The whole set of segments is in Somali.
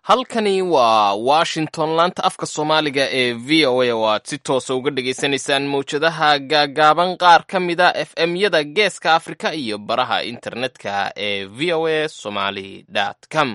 halkani waa washington laanta afka soomaaliga ee v o a oo aad si toosa uga dhagaysanaysaan mawjadaha gaagaaban qaar ka mida f m-yada geeska afrika iyo baraha internetka ee v o a somaly com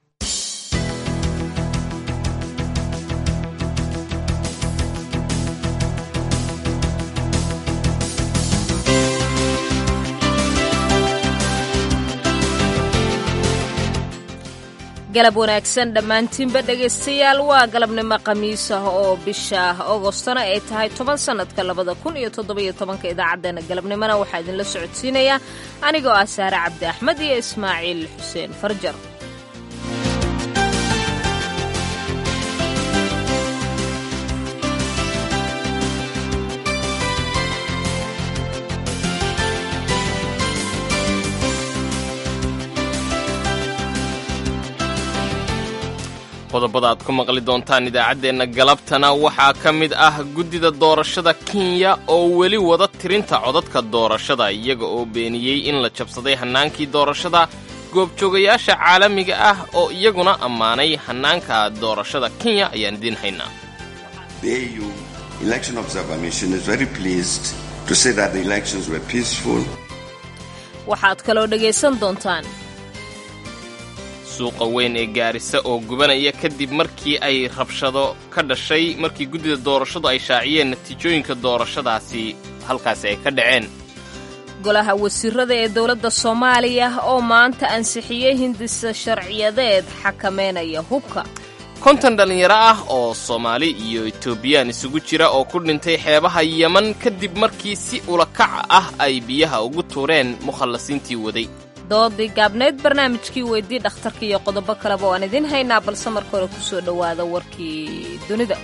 galab wanaagsan dhammaantiinba dhegaystayaal waa galabnimo khamiis ah oo bisha agostona ay tahay toban sannadka labada kun iyo toddobiyo tobanka idaacaddeenna galabnimona waxaa idinla socodsiinayaa anigoo ah saare cabdi axmed iyo ismaaciil xuseen farjar qodobada aad ku maqli doontaan idaacaddeenna galabtana waxaa ka mid ah guddida doorashada kenya oo weli wada tirinta codadka doorashada iyaga oo beeniyey in la jabsaday hannaankii doorashada goobjoogayaasha caalamiga ah oo iyaguna ammaanay hannaanka doorashada kenya ayaan idiin haynaa waxaad kaloo dhegaysan doontaan suuqa weyn ee gaarisa oo gubanaya kadib markii ay rabshado ka dhashay markii guddida doorashadu ay shaaciyeen natiijooyinka doorashadaasi halkaasi ay ka dhaceen golaha wasiirada ee dowladda soomaaliya oo maanta ansixiyey hindisa sharciyadeed xakameynaya hubka konton dhallinyaro ah oo soomaali iyo etoobiyaan isugu jira oo ku dhintay xeebaha yeman kadib markii si ulakac ah ay biyaha ugu tuureen mukhallasiintii waday doodii gaabneyd barnaamijkii weydii dhakhtarka iyo qodobo kaleba waan idiin haynaa balse marka hore ku soo dhowaada warkii dunida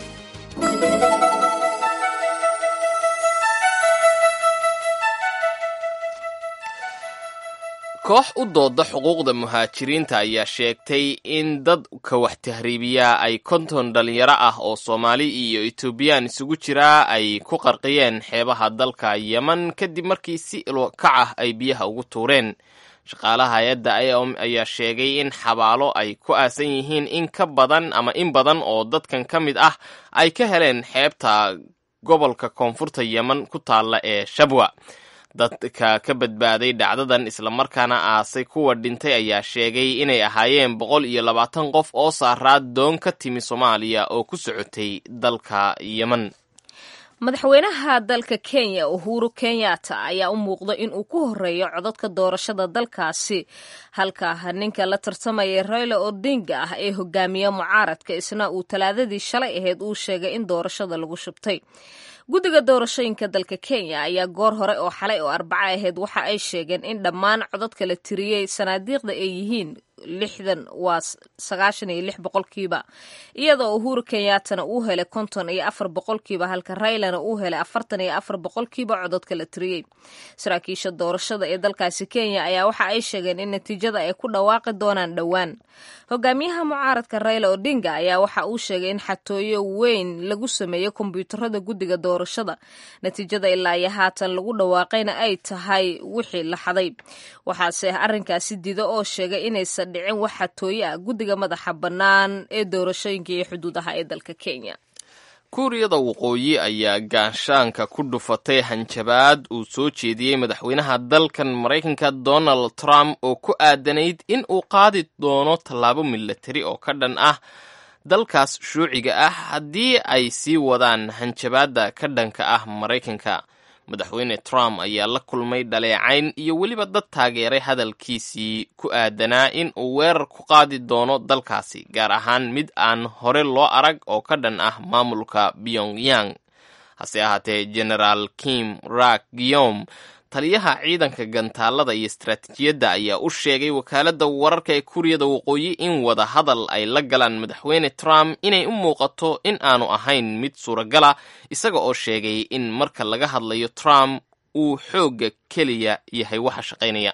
koox u dooda xuquuqda muhaajiriinta ayaa sheegtay in dad ka wax tahriibiyaa ay konton dhallinyaro ah oo soomaali iyo etoobiyaan isugu jiraa ay ku qarqiyeen xeebaha dalka yeman kadib markii si ilkac ah ay biyaha ugu tuureen shaqaalaha hay-adda iom ayaa sheegay in xabaalo ay ku aasan yihiin in ka badan ama in badan oo dadkan ka mid ah ay ka heleen xeebta gobolka koonfurta yeman ku taalla ee shabwa dadka ka badbaaday dhacdadan islamarkaana aasay kuwa dhintay ayaa sheegay inay ahaayeen boqol iyo labaatan qof oo saaraa doon ka timi soomaaliya oo ku socotay dalka yeman madaxweynaha dalka kenya uhuru kenyatta ayaa u muuqda in uu ku horeeyo codadka doorashada dalkaasi halka ninka la tartamaya raila odinga ah ee hogaamiya mucaaradka isna uu talaadadii shalay ahayd uu sheegay in doorashada lagu shubtay guddiga doorashooyinka dalka kenya ayaa goor hore oo xalay oo arbaco ahayd waxa ay sheegeen in dhammaan codadka la tiriyey sanaadiiqda ay yihiin lixdan waa sagaashan iyo lix boqolkiiba iyadoo uhuru kenyaatana uu helay konton iyo afar boqolkiiba halka raylana uu helay afartan iyo afar boqolkiiba codadka la tiriyey saraakiisha doorashada ee dalkaasi kenya ayaa waxa ay sheegeen in natiijada ay ku dhawaaqi doonaan dhowaan hogaamiyaha mucaaradka rayla odinga ayaa waxa uu sheegay in xatooyo weyn lagu sameeyo kombyuutarada guddiga doorashada natiijada ilaa iyo haatan lagu dhawaaqayna ay tahay wixii la xaday waxaase arrinkaasi dido oo sheegay inaysan dhicin wax xatooyo ah guddiga madaxa bannaan ee doorashooyinka iyo xuduudaha ee dalka kenya kuuriyada waqooyi ayaa gaanshaanka ku dhufatay hanjabaad uu soo jeediyey madaxweynaha dalkan maraykanka donald trump oo ku aadanayd in uu qaadi doono tallaabo milatari oo ka dhan ah dalkaas shuuciga ah haddii ay sii wadaan hanjabaadda ka dhanka ah maraykanka madaxweyne trump ayaa la kulmay dhaleecayn iyo weliba dad taageeray hadalkiisii ku aadanaa in uu weerar ku qaadi doono dalkaasi gaar ahaan mid aan hore loo arag oo ka dhan ah maamulka pyongyang hase ahaatee genaraal kim rak giyom taliyaha ciidanka gantaalada iyo istaraatiijiyadda ayaa u sheegay wakaaladda wararka ee kuuriyada waqooyi in wada hadal ay la galaan madaxweyne trump inay u muuqato in aanu ahayn mid suuragala isaga oo sheegay in marka laga hadlayo trump uu xoogga keliya yahay waxa shaqaynaya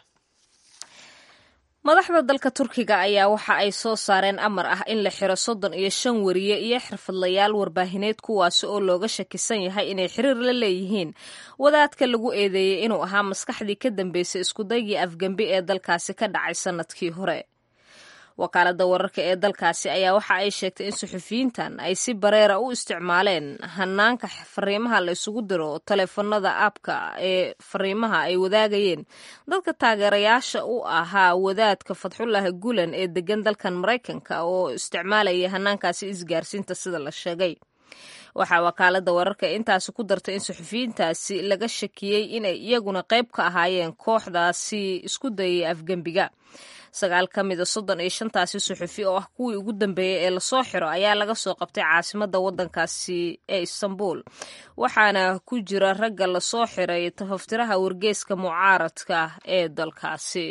madaxda dalka turkiga ayaa waxa ay soo saareen amar ah in la xiro soddon iyo shan wariye iyo xirfadlayaal warbaahineed kuwaasi oo looga shakisan yahay inay xiriir la leeyihiin wadaadka lagu eedeeyey inuu ahaa maskaxdii ka dambeysay iskudaygii afgembi ee dalkaasi ka dhacay sannadkii hore wakaaladda wararka ee dalkaasi ayaa waxa ay sheegtay in suxufiyiintan ay si bareera u isticmaaleen hanaanka fariimaha la isugu diro taleefanada aabka ee fariimaha ay wadaagayeen dadka taageerayaasha u ahaa wadaadka fatxullahi gulen ee degan dalkan maraykanka oo isticmaalaya hanaankaasi isgaarsiinta sida la sheegay waxaa wakaaladda wararka intaasi ku dartay in suxufiyiintaasi laga shakiyey inay iyaguna qayb ka ahaayeen kooxdaasi isku dayay afgembiga sagaal ka mida soddon iyo shantaasi suxufi oo ah kuwii ugu dambeeyey ee lasoo xiro ayaa laga soo qabtay caasimadda waddankaasi ee istanbul waxaana ku jira ragga lasoo xiray tafaftiraha wargeeska mucaaradka ee dalkaasi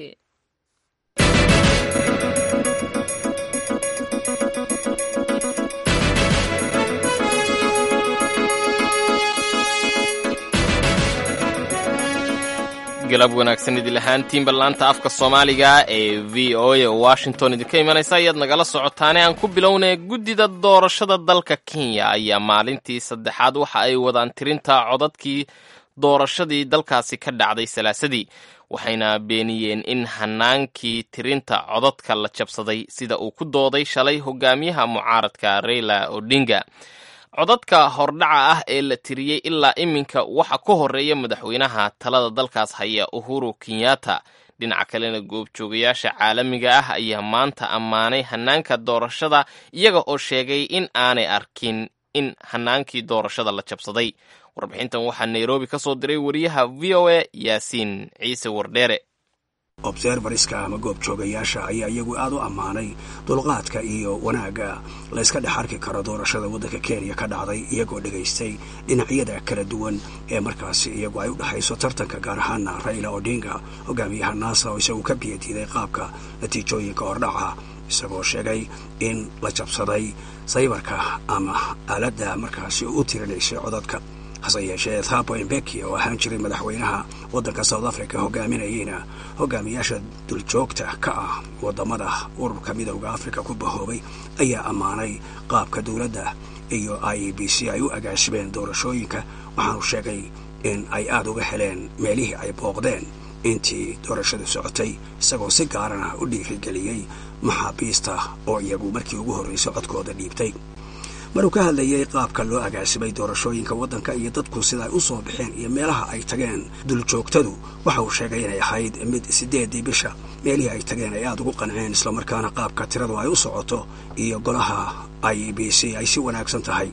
galab wanaagsan idil ahaantiinba laanta afka soomaaliga ee v o a oo washington idinka imanaysa ayaad nagala socotaane aan ku bilownay guddida doorashada dalka kenya ayaa maalintii saddexaad waxa ay wadaan tirinta codadkii doorashadii dalkaasi ka dhacday salaasadii waxayna beeniyeen in hanaankii tirinta codadka la jabsaday sida uu ku dooday shalay hogaamiyaha mucaaradka raila odinga codadka hordhaca ah ee la tiriyey ilaa iminka waxa ka horeeya madaxweynaha talada dalkaas haya uhuru kenyatta dhinaca kalena goobjoogayaasha caalamiga ah ayaa maanta ammaanay hanaanka doorashada iyaga oo sheegay in aanay arkin in hanaankii doorashada la jabsaday warbixintan waxaa nairobi ka soo diray wariyaha v o a yaasiin ciise wardheere observariska ama goobjoogayaasha ayaa iyagu aad u ammaanay dulqaadka iyo wanaagga layska dhex arki karo doorashada waddanka kenya ka dhacday iyagoo dhegaystay dhinacyada kala duwan ee markaasi iyagu ay u dhexayso tartanka gaar ahaana raila odinga hogaamiyaha naasa oo isagu ka biyadiiday qaabka natiijooyinka hordhaca isagoo sheegay in la jabsaday saybarka ama aaladda markaasi u tirinaysay codadka hase yeeshee thabo embeki oo ahaan jiray madaxweynaha waddanka south africa hogaaminayeyna hogaamiyaasha duljoogta ka ah wadamada ururka midowda africa ku bahoobay ayaa ammaanay qaabka dowladda iyo i e b c ay u agaasimeen doorashooyinka waxaanu sheegay in ay aada uga heleen meelihii ay booqdeen intii doorashadu socotay isagoo si gaarana u dhiirigeliyey maxaabiista oo iyagu markii ugu horraysay codkooda dhiibtay maruu ka hadlayay qaabka loo agaasimay doorashooyinka waddanka iyo dadku sida ay u soo baxeen iyo meelaha ay tageen duljoogtadu waxa uu sheegay inay ahayd mid siddeedii bisha meelihii ay tageen ay aada ugu qanceen islamarkaana qaabka tiradu ay u socoto iyo golaha i e b c ay si wanaagsan tahay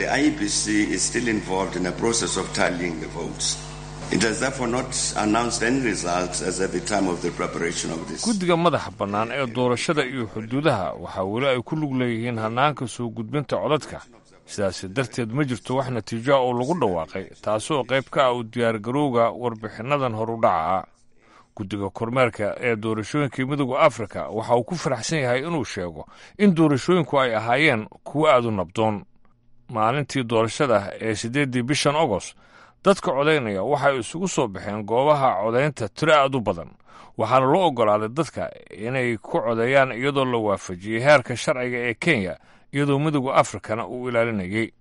guddiga madaxa bannaan ee doorashada iyo xuduudaha waxaa weli ay ku lug leeyihiin hannaanka soo gudbinta codadka sidaasi darteed ma jirto wax natiijoa oo lagu dhawaaqay taasoo qayb ka ah u diyaargarowga warbixinnadan horudhaca ah guddiga kormeerka ee doorashooyinkai midooda afrika waxa uu ku faraxsan yahay inuu sheego in doorashooyinku ay ahaayeen kuwo aad u nabdoon maalintii doorashada ee siddeeddii bishan agost dadka codaynaya waxay isugu soo baxeen goobaha codaynta tiro aad u badan waxaana loo oggolaaday dadka inay ku codeeyaan iyadoo la waafajiyey heerka sharciga ee kenya iyadoo midowda afrikana uu ilaalinayay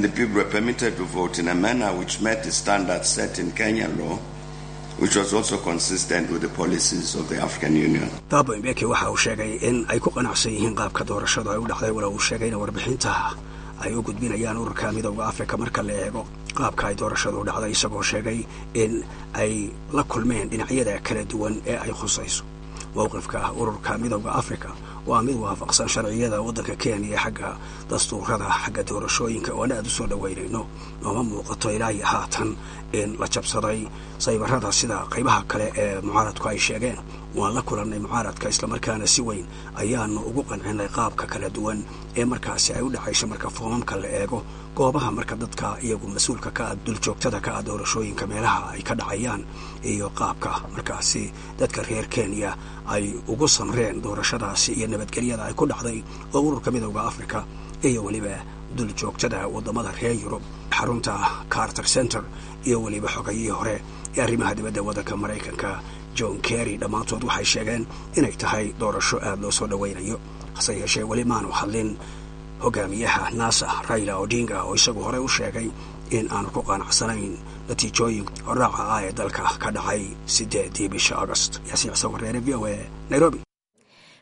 thabo mbeki waxa uu sheegay in ay ku qanacsan yihiin qaabka doorashadu ay u dhacday walow uu sheegayna warbixinta ay u gudbinayaan ururka midowda afrika marka la eego qaabka ay doorashadu dhacday isagoo sheegay in ay la kulmeen dhinacyada kala duwan ee ay khusayso mowqifka ururka midowda afrika waa mid waafaqsan sharciyada waddanka kenya xagga dastuurada xagga doorashooyinka oona aad u soo dhoweynayno nooma muuqato ilaahi haatan in la jabsaday saybarada sida qaybaha kale ee mucaaradku ay sheegeen waan la kulannay mucaaradka islamarkaana si weyn ayaanu ugu qancinay qaabka kala duwan ee markaasi ay u dhexayso marka foomamka la eego goobaha marka dadka iyagu mas-uulka ka ah duljoogtada ka ah doorashooyinka meelaha ay ka dhacayaan iyo qaabka markaasi dadka reer kenya ay ugu samreen doorashadaasi iyo nabadgelyada ay ku dhacday oo ururka midowda afrika iyo weliba duljoogtada waddamada reer yurub xarunta carter center iyo weliba xogayihii hore ee arrimaha dibadda waddanka maraykanka john kerry dhammaantood waxay sheegeen inay tahay doorasho aada loo soo dhowaynayo hase yeeshee weli maanu hadlin hogaamiyaha naasa raila odinga oo isagu horey u sheegay in aanu ku qanacsanayn natiijooyin horaaca ah ee dalka ka dhacay siddeedii bisha agost yaasiin ciise wareere v o a nairobi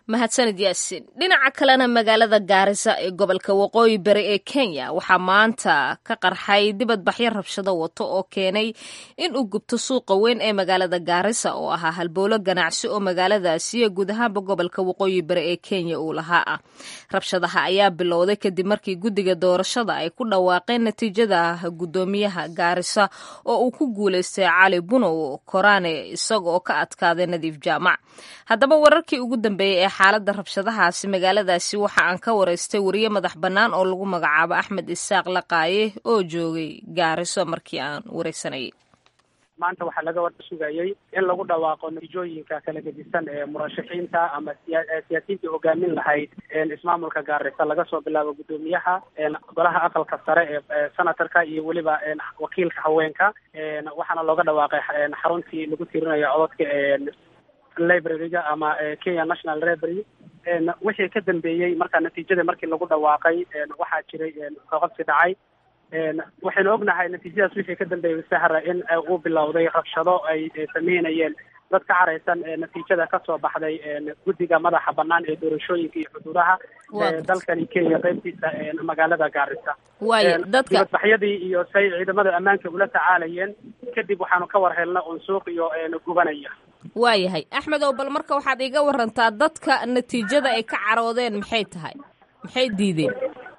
mahadsanid yaasin dhinaca kalena magaalada gaarisa ee gobolka waqooyi bari ee kenya waxaa maanta ka qarxay dibadbaxyo rabshado wato oo keenay in uu gubto suuqa weyn ee magaalada gaarisa oo ahaa halbowlo ganacsi oo magaaladaasi iyo guud ahaanba gobolka waqooyi bari ee kenya uu lahaa ah rabshadaha ayaa bilowday kadib markii guddiga doorashada ay ku dhawaaqeen natiijada guddoomiyaha gaarisa oo uu ku guuleystay cali bunow koraane isaga oo ka adkaaday nadiif jaamac haddaba wararkii ugu dambeeyey ee xaaladda rabshadahaasi magaaladaasi waxa aan ka waraystay wariye madax bannaan oo lagu magacaabo axmed isaaq laqaaye oo joogay gaariso markii aan waraysanayay maanta waxaa laga war sugayey in lagu dhawaaqo natiijooyinka kala gedisan ee murashaxiinta ama siyaasiyiintii hogaamin lahayd ismaamulka gaarisa laga soo bilaabo guddoomiyaha golaha aqalka sare ee senatorka iyo weliba wakiilka haweenka waxaana looga dhawaaqay xaruntii lagu tirinayo cododka libraryga ama kenya national library wixii ka dambeeyey marka natiijada markii lagu dhawaaqay waxaa jiray qabsi dhacay waxaynu ognahay natiijadaas wixii ka dambeeyey sahra in uu bilowday rabshado ay sameynayeen dad ka caraysan natiijada kasoo baxday guddiga madaxa banaan ee doorashooyinka iyo xuduudaha dalkani kenya qaybtiisa magaalada gaarisa waaya dadka dibadbaxyadii iyo say ciidamada ammaanka ula tacaalayeen kadib waxaanu ka war helna un suuq iyo gubanaya waayahay axmed ow bal marka waxaad iga warantaa dadka natiijada ay ka caroodeen maxay tahay maxay diideen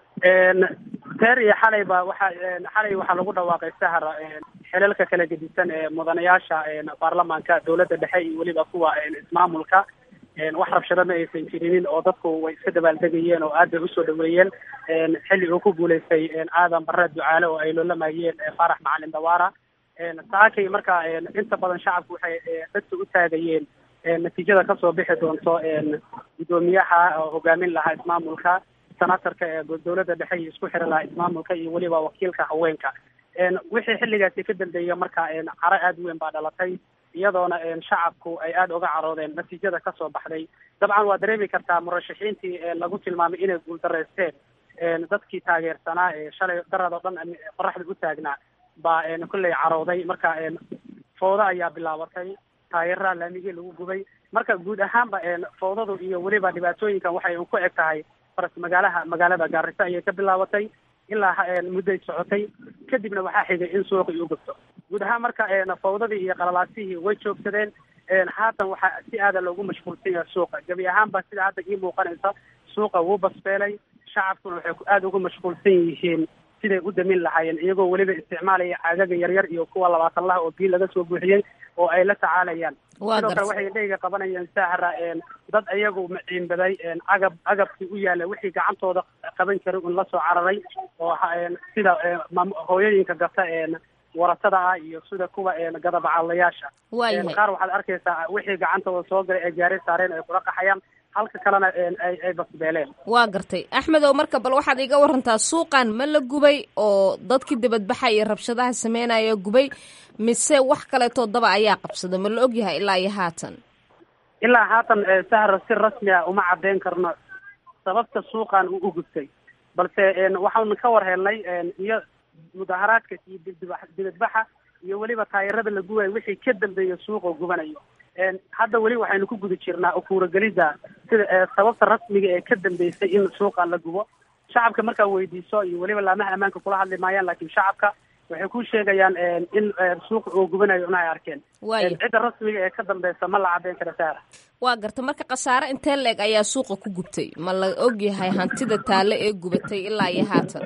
teer iyo xalayba waxa xalay waxaa lagu dhawaaqay sahra xelalka kala gedisan ee mudanayaasha baarlamaanka dowladda dhexe iyo weliba kuwa ismaamulka wax rabshado ma aysan jirinin oo dadku way iska dabaaldegayeen oo aad bay usoo dhaweeyeen xilli uu ku guulaystay aadan barre ducaale oo ay loolamayeen faarax macalin dawaara saakay marka inta badan shacabku waxay dadka u taagayeen natiijada kasoo bixi doonto guddoomiyaha hogaamin lahaa ismaamulka senatorka ee dowladda dhexe iyo isku xiri lahaa ismaamulka iyo weliba wakiilka haweenka wixii xilligaasi ka dambeeya marka caro aada weyn baa dhalatay iyadoona shacabku ay aada uga caroodeen natiijada kasoo baxday dabcan waa dareemi kartaa murashaxiintii lagu tilmaamay inay guuldareysteen dadkii taageersanaa ee shalay darad oo dhan qoraxda u taagnaa baa kolley carooday marka foodo ayaa bilaabatay taageeraha laamigii lagu gubay marka guud ahaanba foodadu iyo weliba dhibaatooyinkan waxay ku eg tahay faras magaalaha magaalada gaarisa ayay ka bilaabatay ilaa mudday socotay kadibna waxaa xigay in suuqii u gubto guud ahaan marka fawdadii iyo qalalaasihii way joogsadeen haatan waxaa si aada loogu mashquulsan yahay suuqa gebi ahaanba sida hadda ii muuqanaysa suuqa wuu basbeelay shacabkuna waxay aada ugu mashquulsan yihiin siday u damin lahaayeen iyagoo weliba isticmaalaya caagaga yaryar iyo kuwa labaatan laha oo biyo laga soo buuxiyey oo ay la tacaalayaan sidoo kale waxay indhahayga qabanayeen sahra dad iyagu maciinbaday agab agabkii u yaala wixii gacantooda qaban karay un lasoo cararay oo sida hooyooyinka gata waratada ah iyo sida kuwa gadabacaalayaasha qaar waxaad arkaysaa wixii gacantooda soo galay ay gaari saareen ay kula qaxayaan halka kalena ay basbeeleen waa gartay axmedow marka bal waxaad iga warantaa suuqan ma la gubay oo dadkii dibadbaxa iyo rabshadaha sameynaya gubay mise wax kaleetoo daba ayaa qabsada ma la ogyahay ilaa iyo haatan ilaa haatan sahra si rasmi ah uma caddeyn karno sababta suuqan uu u gubtay balse waxaanu ka war helnay iyo mudaharaadka iyo dibadbaxa iyo weliba taayarada la gubayo wixii ka dambeeya suuqa gubanayo hadda weli waxaynu ku guda jirnaa ukuuragelida sida sababta rasmiga ee ka dambeysay in suuqa la gubo shacabka markaa weydiiso iyo weliba laamaha ammaanka kula hadli maayaan laakiin shacabka waxay ku sheegayaan in suuqa oo gubanayo una ay arkeen cidda rasmiga ee ka dambeysa ma la caddeyn kara saara waa garta marka khasaare intee leeg ayaa suuqa ku gubtay ma la ogyahay hantida taalle ee gubatay ilaa iyo haatan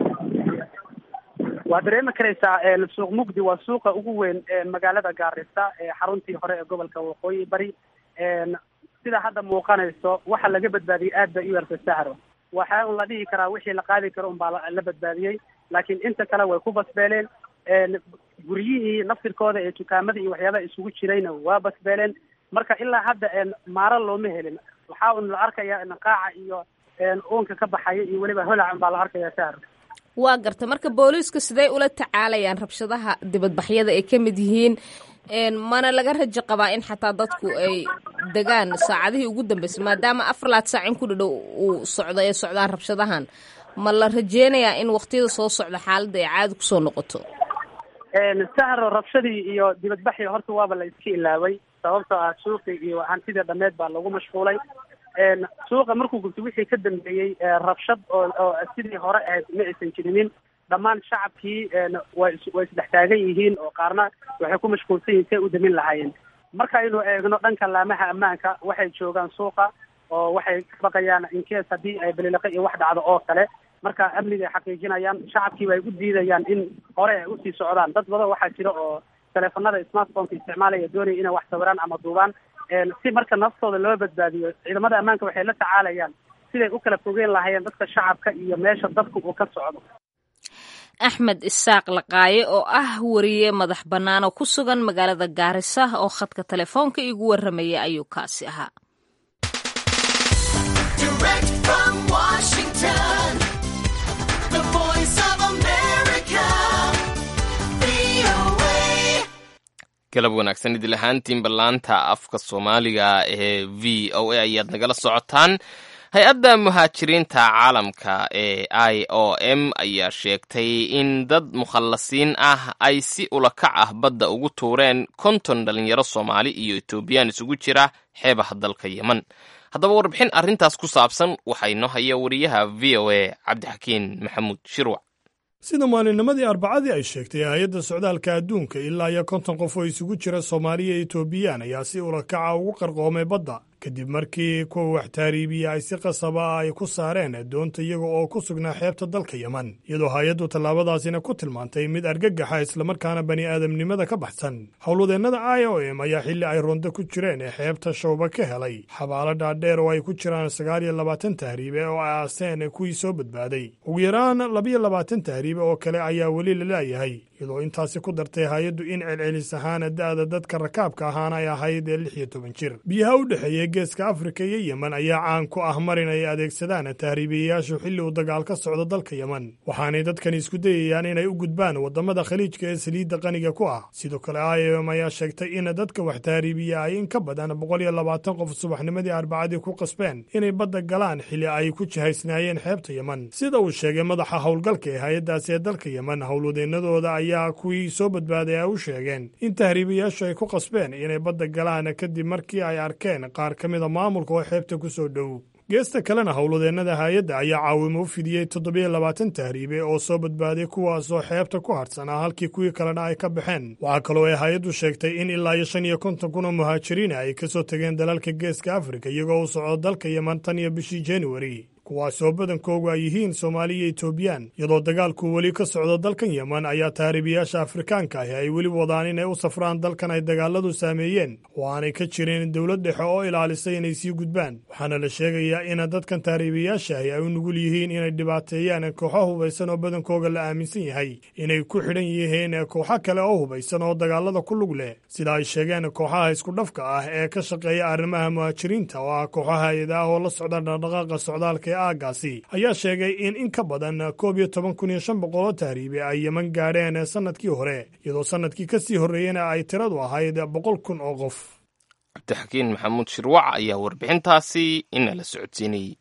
waa dareemi karaysaa suuq mugdi waa suuqa ugu weyn magaalada gaarisa ee xaruntii hore ee gobolka waqooyi bari sida hadda muuqanayso waxa laga badbaadiyey aad bay u yartay sahro waxaa un la dhihi karaa wixii la qaadi karo un baa la badbaadiyey laakiin inta kale way ku basbeeleen guryihii naftirkooda ee dukaamada iyo waxyaabaha isugu jirayna waa basbeeleen marka ilaa hadda maaro looma helin waxaa un la arkaya qaaca iyo uunka ka baxaya iyo weliba holac un baa la arkaya sahro waa garta marka booliisku sidey ula tacaalayaan rabshadaha dibadbaxyada ay ka mid yihiin mana laga rajo qabaa in xataa dadku ay degaan saacadihii ugu dambeysay maadaama afar laad saac in ku dhadhow uu socdo ay socdaan rabshadahan ma la rajeynayaa in waqtiyada soo socda xaaladda ay caadi kusoo noqoto sahro rabshadii iyo dibadbaxii horta waaba la iska ilaaway sababtoo ah suuqii iyo hantidii dhameed baa lagu mashquulay suuqa markuu gubtay wixii ka dambeeyey rabshad oo oo sidii hore ahayd ma aysan jirinin dhammaan shacabkii way way isdhex taagan yihiin oo qaarna waxay ku mashquulsan yihiin say u damin lahaayeen markaynu eegno dhanka laamaha ammaanka waxay joogaan suuqa oo waxay ka baqayaan inkees haddii ay balilaqa iyo wax dhacdo oo kale marka amniga ay xaqiijinayaan shacabkiiba ay u diidayaan in hore ay usii socdaan dad badan waxaa jira oo teleefanada smartphoneka isticmaalaya doonaya inay wax sawiraan ama duubaan si marka naftooda loo badbaadiyo ciidamada ammaanka waxay la tacaalayaan siday u kala fogeen lahaayeen dadka shacabka iyo meesha dadka uu ka socdo axmed isaaq laqaaye oo ah wariye madax bannaan oo ku sugan magaalada gaarisa oo khadka telefoonka igu warramaya ayuu kaasi ahaa galab wanaagsan idil ahaantiin ballaanta afka soomaaliga ee v o a ayaad nagala socotaan hay-adda muhaajiriinta caalamka ee i o m ayaa sheegtay in dad mukhallasiin ah ay si ulakac ah badda ugu tuureen konton dhalinyaro soomaali iyo etoobiyaan isugu jira xeebaha dalka yemen haddaba warbixin arrintaas ku saabsan waxaa inoo haya wariyaha v o a cabdixakiin maxamuud shirwac sida maalinnimadii arbacadii ay sheegtay hay-adda socdaalka adduunka ilaa iyo konton qof oo isugu jira soomaaliya iyo etoobiyaan ayaa si ulakaca ugu qarqoomay badda kadib markii kuwa wax taariibiya ay si qasaba ah ay ku saareen doonta iyaga oo ku sugnaa xeebta dalka yemen iyadoo hay-addu tallaabadaasina ku tilmaantay mid argagaxa islamarkaana bani aadamnimada ka baxsan howlwadeennada i o m ayaa xilli ay rondo ku jireen ee xeebta shawba ka helay xabaalo dhaadheer oo ay ku jiraan sagaal iyo labaatan tahriibe oo ay aaseen kuwii soo badbaaday ugu yaraan labiyo labaatan tahriibe oo kale ayaa weli la laayahay iyadoo intaasi ku dartay hay-addu in celcelis ahaana da'da dadka rakaabka ahaana ay ahayd ee lix iyo toban jir biyaha u dhexeeya geeska afrika iyo yemen ayaa caan ku ah marin ay adeegsadaan tahriibiyayaashu xilli uu dagaal ka socdo dalka yemen waxaanay dadkan isku dayayaan inay u gudbaan waddamada khaliijka ee saliidda qaniga ku ah sidoo kale i o m ayaa sheegtay in dadka wax tahriibiya ay in ka badan boqol iyo labaatan qof subaxnimadii arbacadii ku qasbeen inay badda galaan xilli ay ku jihaysnaayeen xeebta yemen sida uu sheegay madaxa howlgalka ee hay-addaasi ee dalka yemen howlwadeennadooda ayaa kuwii soo badbaaday ay u sheegeen in tahriibiyayaashu ay ku qasbeen inay badda galaan kadib markii ay arkeen qaar ka mida maamulka oo xeebta ku soo dhow geesta kalena howlwadeennada hay-adda ayaa caawimo u fidiyey toddobiyo labaatan tahriibe oo soo badbaaday kuwaasoo xeebta ku hadhsanaa halkii kuwii kalena ay ka baxeen waxaa kaloo ay hay-addu sheegtay in ilaa iyo shan iyo konton kun oo muhaajiriina ay ka soo tegeen dalalka geeska afrika iyagoo u socdo dalka yeman tan iyo bishii januari kuwaasoo badankoogu ay yihiin soomaali iyo etoobiyaan iyadoo dagaalku weli ka socdo dalkan yemen ayaa tahriibiyaasha afrikaanka ahi ay weli wadaan inay u safraan dalkan ay dagaaladu saameeyeen oo aanay ka jirin dowlad dhexe oo ilaalisay inay sii gudbaan waxaana la sheegayaa in dadkan tahriibiyaasha ahi ay u nugul yihiin inay dhibaateeyaan kooxo hubaysan oo badankooga la aaminsan yahay inay ku xidhan yihiin kooxo kale oo hubaysan oo dagaalada ku lug leh sida ay sheegeen kooxaha iskudhafka ah ee ka shaqeeya arrimaha muhaajiriinta oo ah kooxaha hay-ada ah oo la socda dhaqdhaqaaqa socdaalka aagaasi ayaa sheegay in in ka badan koob iyo toban kun iyo shan boqol oo tahriibe ay yeman gaadheen sannadkii hore iyadoo sannadkii ka sii horreeyena ay tiradu ahayd boqol kun oo qof cabdixakiin maxamuud shirwac ayaa warbixintaasi inala socodsiinayey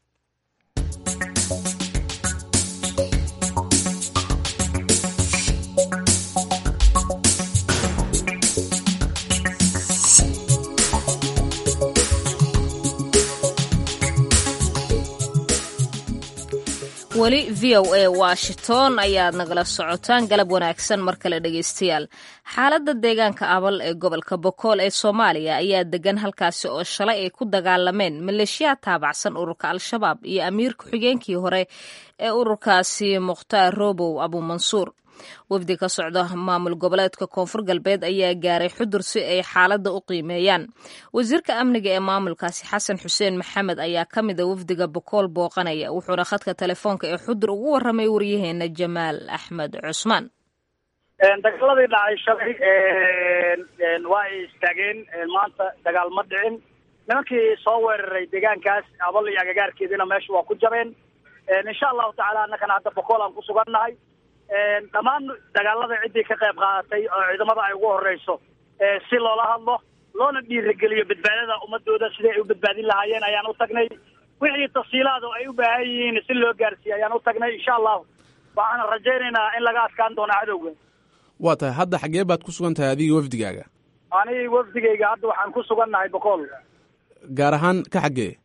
weli v o a washington ayaad nagala socotaan galab wanaagsan mar kale dhegaystayaal xaaladda deegaanka abal ee gobolka bokool ee soomaaliya ayaa degan halkaasi oo shalay ay ku dagaalameen maleeshiyaad taabacsan ururka al-shabaab iyo amiir ku-xigeenkii hore ee ururkaasi mukhtaar robow abuumansuur wafdi ka socda maamul goboleedka koonfur galbeed ayaa gaaray xudur si ay xaaladda u qiimeeyaan wasiirka amniga ee maamulkaasi xasan xuseen maxamed ayaa ka mida wafdiga bokool booqanaya wuxuuna khadka telefoonka ee xudur ugu warramay waryaheena jamaal axmed cusmaan dagaaladii dhacay shalay waa ay istaageen maanta dagaal ma dhicin nimankii soo weeraray deegaankaas abal iyo agagaarkeediina meesha waa ku jabeen insha allahu tacaala annakana hadda bokool aan ku sugannahay dhammaan dagaalada ciddii ka qayb qaadatay oo ciidamada ay ugu horeyso si loola hadlo loona dhiirigeliyo badbaadada ummadooda siday ay u badbaadin lahaayeen ayaan u tagnay wixii tafsiilaad oo ay u baahan yihiin si loo gaarsiiye ayaan u tagnay insha allahu waxaana rajaynaynaa in laga adkaan doono cadowga waa tahay hadda xaggee baad ku sugan tahay adiga wafdigaaga ani wafdigayga hadda waxaan ku sugannahay boqol gaar ahaan ka xaggee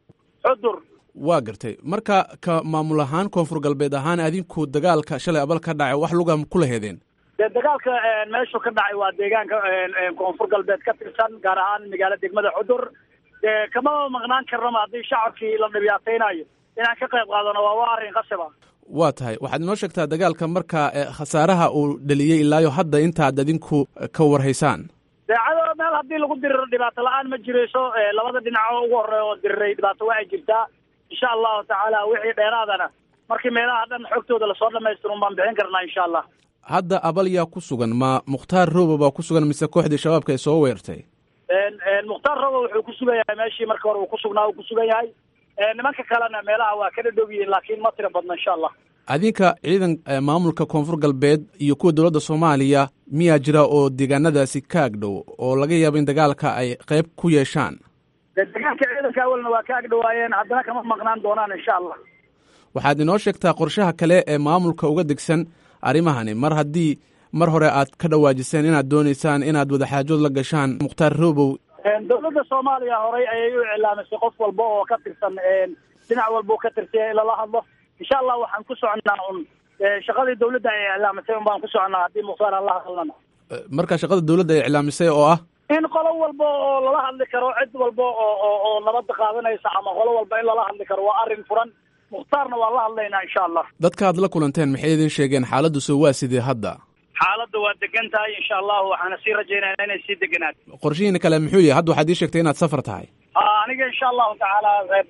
xudur waa gartay marka ka maamul ahaan koonfur galbeed ahaan adinku dagaalka shalay abal ka dhacay wax luga kula heedeen dee dagaalka meeshu ka dhacay waa deegaanka koonfur galbeed ka tirsan gaar ahaan magaalo degmada xudur dee kama maqnaan karnama haddii shacabkii la dhibaateynayo inaan ka qayb qaadano waa waa arrin qasaba waa tahay waxaad inoo sheegtaa dagaalka marka khasaaraha uu dhaliyey ilaayo hadda intaad adinku ka warhaysaan daacado meel haddii lagu diriro dhibaato la-aan ma jirayso labada dhinac oo ugu horeeya oo diriray dhibaato waa ay jirtaa insha allahu tacaala wixii dheeraadana markii meelaha dhan xogtooda lasoo dhamaystiro un baan bixin karnaa insha allah hadda abal yaa ku sugan ma mukhtaar roobo baa ku sugan mise kooxdii shabaabka ee soo weertay mukhtaar roobo wuxuu ku sugan yahay meeshii marka hore uu ku sugnaa uu ku sugan yahay nimanka kalena meelaha waa ka dhadhow yihiin laakiin ma tira badno insha allah adinka ciidan maamulka koonfur galbeed iyo kuwa dowladda soomaaliya miyaa jira oo deegaanadaasi ka agdhow oo laga yaabo in dagaalka ay qayb ku yeeshaan de deegaanka ciidanka awalna waa ka agdhowaayeen haddana kama maqnaan doonaan insha allah waxaad inoo sheegtaa qorshaha kale ee maamulka uga degsan arrimahani mar haddii mar hore aad ka dhawaajiseen inaad doonaysaan inaad wadaxaajood la gashaan mukhtaar roobow dowladda soomaaliya horay ayay u iclaamisay qof walba oo ka tirsan dhinac walba oo ka tirsan in lala hadlo insha allah waxaan ku soconaa un shaqadii dawladda ay iclaamisay un baan ku soconaa haddii mukhtaar aan la hadlana marka shaqada dawladda ay iclaamisay oo ah in qolo walba oo lala hadli karo cid walba oo oo oo nabadda qaadanaysa ama qolo walba in lala hadli karo waa arrin furan mukhtaarna waan la hadlaynaa insha allah dadka aad la kulanteen maxay idin sheegeen xaaladuse waa sidee hadda xaaladda waa degan tahay insha allahu waxaana sii rajaynayna inay sii deganaato qorshihiina kale muxuu yahay hadda waxaad ii sheegtay inaad safar tahay a aniga insha allahu tacaala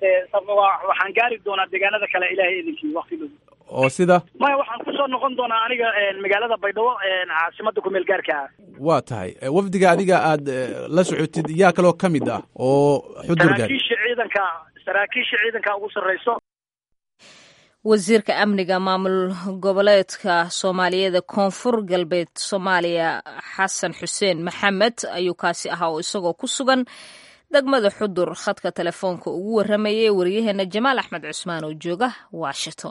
waxaan gaari doonaa deegaanada kale ilahay idinkii wakti dhow oo sida maya waxaan kusoo noqon doonaa aniga magaalada baydhabo caasimada kumeel gaarka ah waa tahay wafdiga adiga aad la socotid yaa kaloo ka mid ah oo xudur gaari saraakiisha ciidanka saraakiisha ciidanka ugu sarreyso wasiirka amniga maamul goboleedka soomaaliyeed koonfur galbeed soomaaliya xasan xuseen maxamed ayuu kaasi ahaa oo isagoo ku sugan degmada xudur khadka telefoonka ugu waramayay waryaheena jamaal axmed cusmaan oo jooga washington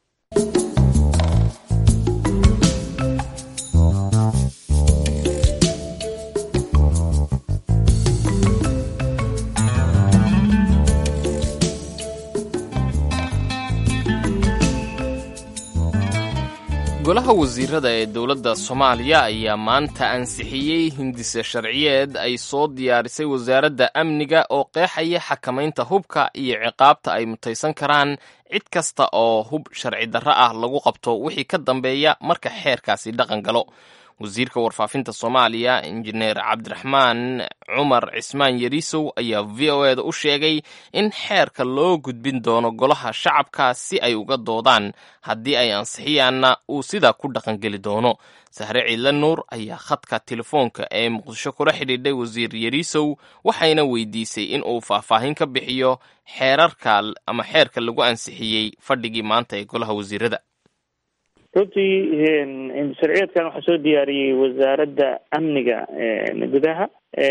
golaha wasiirada ee dowladda soomaaliya ayaa maanta ansixiyey hindise sharciyeed ay soo diyaarisay wasaaradda amniga oo qeexaya xakamaynta hubka iyo ciqaabta ay mutaysan karaan cid kasta oo hub sharci darro ah lagu qabto wixii ka dambeeya marka xeerkaasi dhaqan galo wasiirka warfaafinta soomaaliya injineer cabdiraxmaan cumar cismaan yariisow ayaa v o eda u sheegay in xeerka loo gudbin doono golaha shacabka si ay uga doodaan haddii ay ansixiyaanna uu sidaa ku dhaqangeli doono sahre ciidle nuur ayaa khadka telefoonka ee muqdisho kula xidhiidhay wasiir yariisow waxayna weydiisay in uu faahfaahin ka bixiyo xeerarka ama xeerka lagu ansixiyey fadhigii maanta ee golaha wasiirada runtii sharciyeedkan waxaa soo diyaariyey wasaaradda amniga gudaha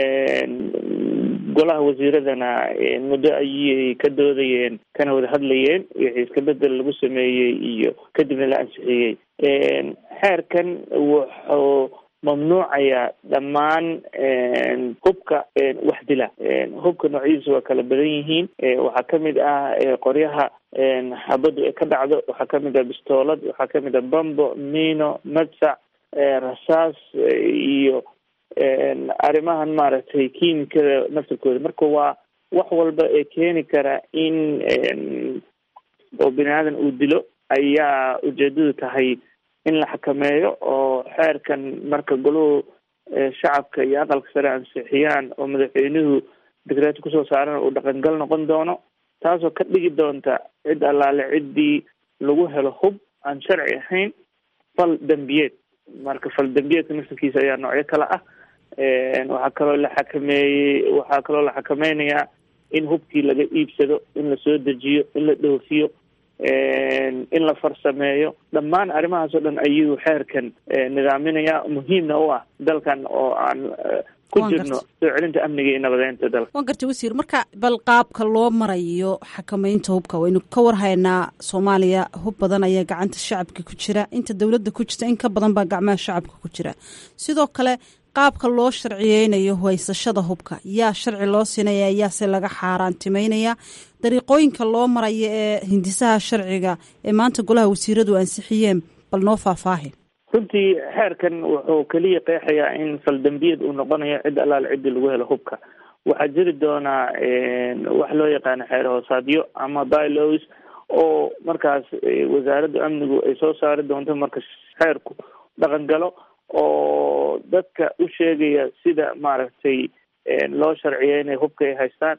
golaha wasiiradana muddo ayay ka doodayeen kana wada hadlayeen wixii iska bedel lagu sameeyey iyo kadibna la ansixiyey xeerkan wuxuu mamnuucaya dhammaan hubka wax dila hubka noocyadiisa waa kala badan yihiin waxaa kamid ah qoryaha xabaddu ay ka dhacdo waxaa kamid ah bistoolad waxaa kamid ah bambo mino madsac rasaas iyo arrimahan maaragtay kiimikada naftirkooda marka waa wax walba ee keeni kara in oo bini aadan uu dilo ayaa ujeedadu tahay in la xakameeyo oo xeerkan marka goluhu shacabka iyo aqalka sare ansixiyaan oo madaxweynuhu dekreeto kusoo saarana uu dhaqangal noqon doono taasoo ka dhigi doonta cid allaale ciddii lagu helo hub aan sharci ahayn fal dembiyeed marka fal dembiyeedka naftarkiisa ayaa noocyo kale ah waxaa kaloo la xakameeyey waxaa kaloo la xakameynayaa in hubkii laga iibsado in la soo dejiyo in la dhoofiyo in la farsameeyo dhammaan arrimahaas oo dhan ayuu xeerkan nidaaminaya muhiimna u ah dalkan oo aan ku jirno soo celinta amniga iyo nabadeynta dalka waan gartay wasiir marka bal qaabka loo marayo xakameynta hubka waynu ka warhaynaa soomaaliya hub badan ayaa gacanta shacabka ku jira inta dowladda ku jirta in ka badan baa gacmaha shacabka ku jira sidoo kale qaabka loo sharciyeynayo haysashada hubka yaa sharci loo siinaya yaase laga xaaraantimeynaya dariiqooyinka loo maraya ee hindisaha sharciga ee maanta golaha wasiiradu ansixiyeen bal noo faahfaahi runtii xeerkan wuxuu keliya qeexayaa in faldambiyad uu noqonayo cid allaale ciddii lagu helo hubka waxaa jiri doonaa wax loo yaqaano xeer hoosaadyo ama bylaws oo markaas wasaaradda amnigu ay soo saari doonto marka xeerku dhaqan galo oo dadka u sheegaya sida maaragtay loo sharciyeynayo hubka ay haystaan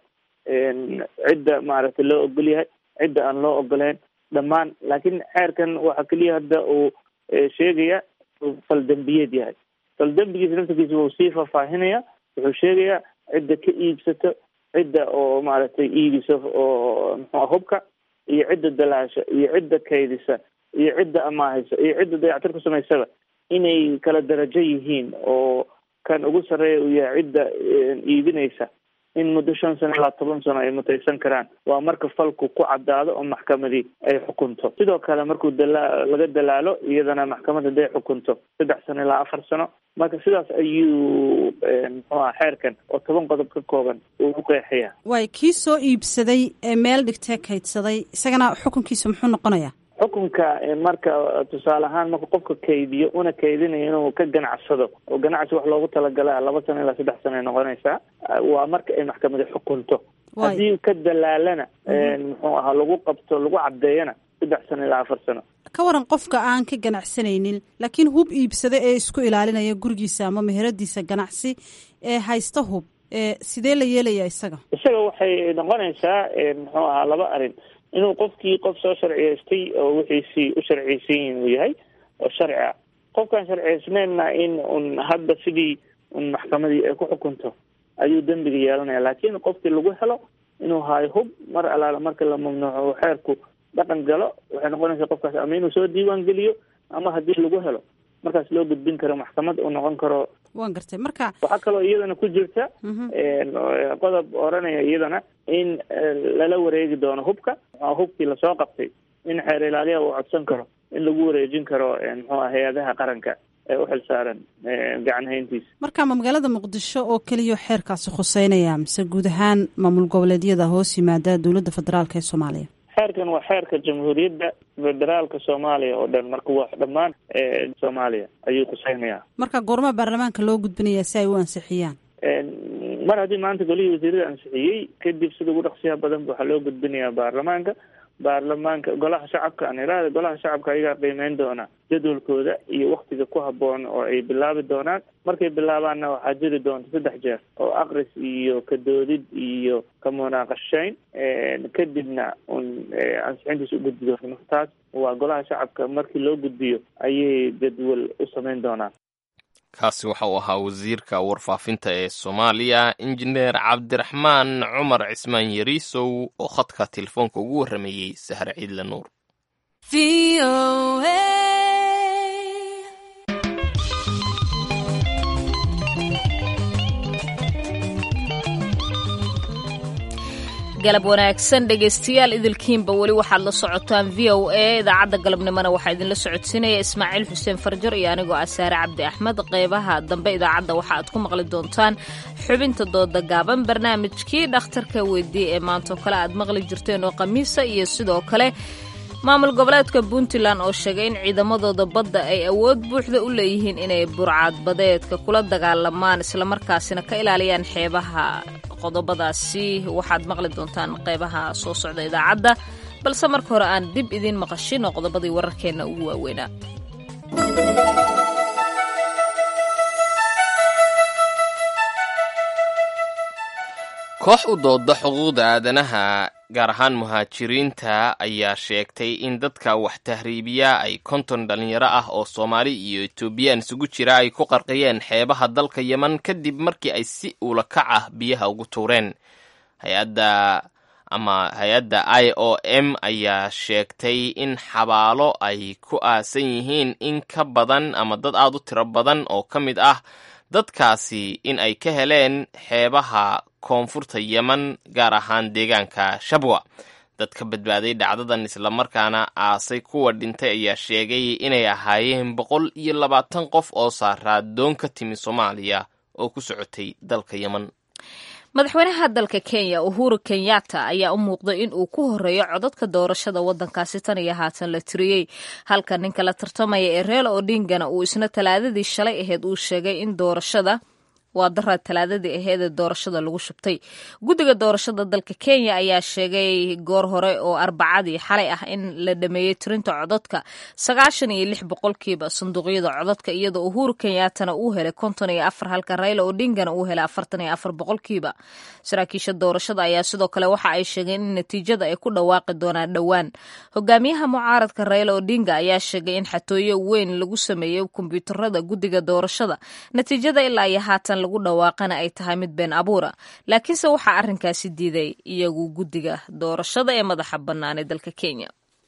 cidda maaragtay loo ogol yahay cidda aan loo ogoleyn dhammaan laakiin xeerkan waxaa keliya hadda uu sheegaya faldambiyeed yahay faldambigiisa naftarkiisa wuu sii faahfaahinaya wuxuu sheegayaa cidda ka iibsato cidda oo maaragtay iibiso oo muxua hubka iyo cidda dalaasha iyo cidda kaydisa iyo cidda amaahaysa iyo cidda dayactir ku samaysaba inay kala darajo yihiin oo kan ugu sarreeya uu yahay cidda iibinaysa in muddo shan sano ilaa toban sano ay mutaysan karaan waa marka falku ku caddaado oo maxkamadii ay xukunto sidoo kale markuu dala laga dalaalo iyadana maxkamad haday xukunto saddex sano ilaa afar sano marka sidaas ayuu muxuaha xeerkan oo toban qodob ka kooban uu u qeexaya waay kii soo iibsaday ee meel dhigtee kaydsaday isagana xukunkiisa muxuu noqonayaa xukunka marka tusaale ahaan marka qofka kaydiyo una kaydinayo inuu ka ganacsado oo ganacsi wax loogu talagala laba sano ilaa saddex sano ay noqonaysaa waa marka ay maxkamadi xukunto haddii ka dalaalana muxuu ahaa lagu qabto lagu caddeeyana saddex sano ilaa afar sano ka waran qofka aan ka ganacsanaynin laakiin hub iibsada ee isku ilaalinaya gurigiisa ama meheradiisa ganacsi ee haysta hub sidee la yeelaya isaga isaga waxay noqonaysaa muxuu ahaa laba arrin inuu qofkii qof soo sharciyeystay oo wixiisii u sharciyeysan yihin uu yahay oo sharci ah qofkaan sharciyeysneenna in un hadda sidii un maxkamadii ay ku xukunto ayuu dembiga yeelanaya laakiin qofkii lagu helo inuu haayo hub mar alaala marka la mamnuuco uu xeerku dhaqan galo waxay noqonaysaa qofkaas ama inuu soo diiwaan geliyo ama haddii lagu helo markaas loo gudbin karo maxkamad uu noqon karo waan gartay marka waxaa kaloo iyadana ku jirta qodob oranaya iyadana in lala wareegi doono hubka hubkii lasoo qabtay in xeer ilaaliyaha uu codsan karo in lagu wareejin karo muxuua hay-adaha qaranka ee u xil saaran gacan hayntiisa marka ma magaalada muqdisho oo keliya xeerkaasi khuseynaya mise guud ahaan maamul goboleedyada hoos yimaada dowladda federaalk ee soomaaliya xeerkan waa xeerka jamhuuriyadda federaalka soomaaliya oo dhan marka waa dhammaan soomaaliya ayuu khuseynayaa marka goormaa baarlamaanka loo gudbinayaa si ay u ansixiyaan mar haddii maanta golihii wasiirada ansixiyey kadib sida ugu dhaqsiyaha badan waxaa loo gudbinayaa baarlamaanka baarlamaanka golaha shacabka aan iraada golaha shacabka ayagaa qiimeyn doona jadwalkooda iyo waktiga ku haboon oo ay bilaabi doonaan markay bilaabaanna waxaa jiri doonta saddex jeer oo aqris iyo kadoodid iyo ka munaaqashayn kadibna un ansixintiisa u gudbi doonta marka taas waa golaha shacabka markii loo gudbiyo ayay jadwal u sameyn doonaan kaasi waxa uu ahaa wasiirka warfaafinta ee soomaaliya injineer cabdiraxmaan cumar cismaan yariisow oo khadka telefoonka ugu warrameeyey sahre ciidle nuur galab wanaagsan dhegaystayaal idilkiinba weli waxaad la socotaan v o a idaacadda galabnimona waxaa idinla socodsiinaya ismaaciil xuseen farjar iyo anigoo ah saare cabdi axmed qeybaha dambe idaacadda waxa aad ku maqli doontaan xubinta dooda gaaban barnaamijkii dhakhtarka weydii ee maantoo kale aad maqli jirteen oo khamiisa iyo sidoo kale maamul goboleedka puntland oo sheegay in ciidamadooda badda ay awood buuxda u leeyihiin inay burcad badeedka kula dagaalamaan islamarkaasina ka ilaaliyaan xeebaha qodobadaasi waxaad maqli doontaan qeybaha soo socda idaacadda balse marka hore aan dib idiin maqashin oo qodobadii wararkeenna ugu waaweynaa koox u dooda xuquuqda aadanaha gaar ahaan muhaajiriinta ayaa sheegtay in dadka wax tahriibiya ay konton dhalinyaro ah oo soomaali iyo etoobiyaan isugu jira ay ku qarqiyeen xeebaha dalka yeman kadib markii ay si uulakac ah biyaha ugu tuureen hay-adda ama hay-adda i o m ayaa sheegtay in xabaalo ay ku aasan yihiin in ka badan ama dad aad u tiro badan oo ka mid ah dadkaasi in ay ka heleen xeebaha koonfurta yeman gaar ahaan deegaanka shabwa dad ka badbaaday dhacdadan islamarkaana aasay kuwa dhintay ayaa sheegay inay ahaayeen boqol iyo labaatan qof oo saaraa doon ka timi soomaaliya oo ku socotay dalka yemen madaxweynaha dalka kenya uhuru kenyatta ayaa u muuqday in uu ku horeeyo codadka doorashada wadankaasi tan iyo haatan la tiriyey halka ninka la tartamaya ee reela odingana uu isna talaadadii shalay ahayd uu sheegay in doorashada waa daraa talaadadii aheed ee doorashada lagu shubtay guddiga doorashada dalka kenya ayaa sheegay goor hore oo arbacadii xalay ah in la dhameeyey tirinta codadka sagaashan iyo lix boqolkiiba sanduuqyada codadka iyadoo uhuru kenyaatana uu helay konton iyo afar halka rayla odingana uu helay afartan iyo afar boqolkiiba saraakiisha doorashada ayaa sidoo kale waxa ay sheegeen in natiijada ay ku dhawaaqi doonaan dhowaan hogaamiyaha mucaaradka rayla odinga ayaa sheegay in xatooyo weyn lagu sameeyey kombyuutarada guddiga doorashada natiijada ilaa iyo haatan lagu dhawaaqana ay tahay mid been abuura laakiinse waxaa arrinkaasi diiday iyagu guddiga doorashada ee madaxa bannaan ee dalka kenya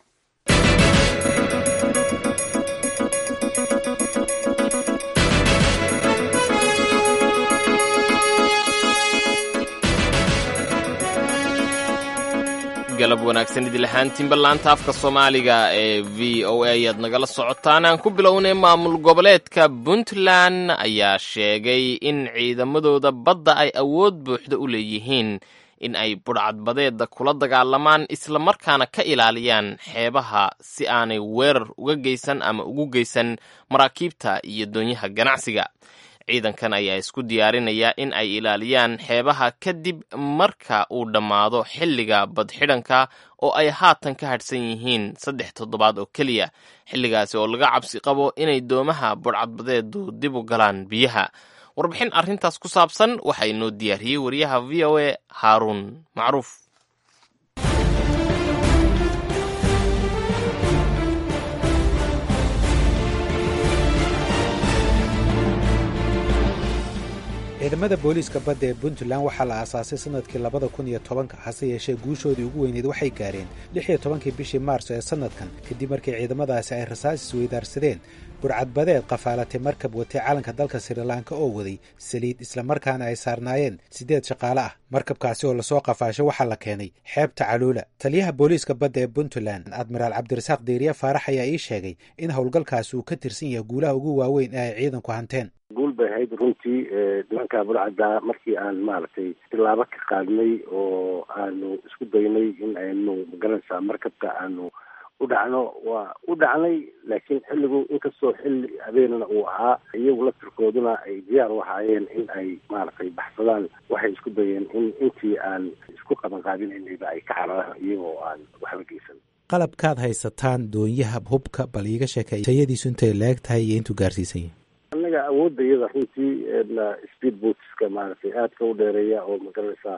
galab wanaagsan idil ahaantiinba laanta afka soomaaliga ee v o a ayaad nagala socotaan aan ku bilownay maamul goboleedka puntland ayaa sheegay in ciidamadooda badda ay awood buuxda u leeyihiin in ay budhcadbadeeda kula dagaalamaan islamarkaana ka ilaaliyaan xeebaha si aanay weerar uga geysan ama ugu geysan maraakiibta iyo doonyaha ganacsiga ciidankan ayaa isku diyaarinaya in ay ilaaliyaan xeebaha kadib marka uu dhammaado xilliga badxidhanka oo ay haatan ka hadhsan yihiin saddex toddobaad oo keliya xilligaasi oo laga cabsi qabo inay doomaha budhcadbadeedu dib u galaan biyaha warbixin arrintaas ku saabsan waxaa inoo diyaariyey wariyaha v o a haaruun macruuf ciidamada booliiska badda ee puntland waxaa la aasaasay sanadkii labada kun iyo tobanka hase yeeshee guushoodii ugu weyneed waxay gaareen lix iyo tobankii bishii maarso ee sannadkan kadib markii ciidamadaasi ay rasaas isweydaarsadeen burcadbadeed qafaalatay markab watay calanka dalka srilanka oo waday saliid islamarkaana ay saarnaayeen siddeed shaqaale ah markabkaasi oo lasoo qafaashay waxaa la keenay xeebta caluula taliyaha booliiska badda ee puntland admiraal cabdirasaaq deyriye faarax ayaa ii sheegay in howlgalkaasi uu ka tirsan yahay guulaha ugu waaweyn ee ay ciidanku hanteen guul bay ahayd runtii nimanka burcadda markii aan maaragtay tilaabo ka qaadnay oo aanu isku daynay in aynu magaranaysaa markabka aanu u dhacno waa u dhacnay laakiin xilligu inkastoo xilli habeenana uu ahaa iyagu laftirkooduna ay diyaar u ahaayeen in ay maaragtay baxsadaan waxay isku dayeen in intii aan isku qabanqaabinaynayba ay ka cararaan iyagoo aan waxba geysan qalabkaad haysataan doonyaha hubka bal iiga sheekay tayadiisu intay leeg tahay iyo intuu gaarsiisan yahay annaga awoodda iyada runtii speed bootska maaragtay aadka u dheereeya oo magaranaysaa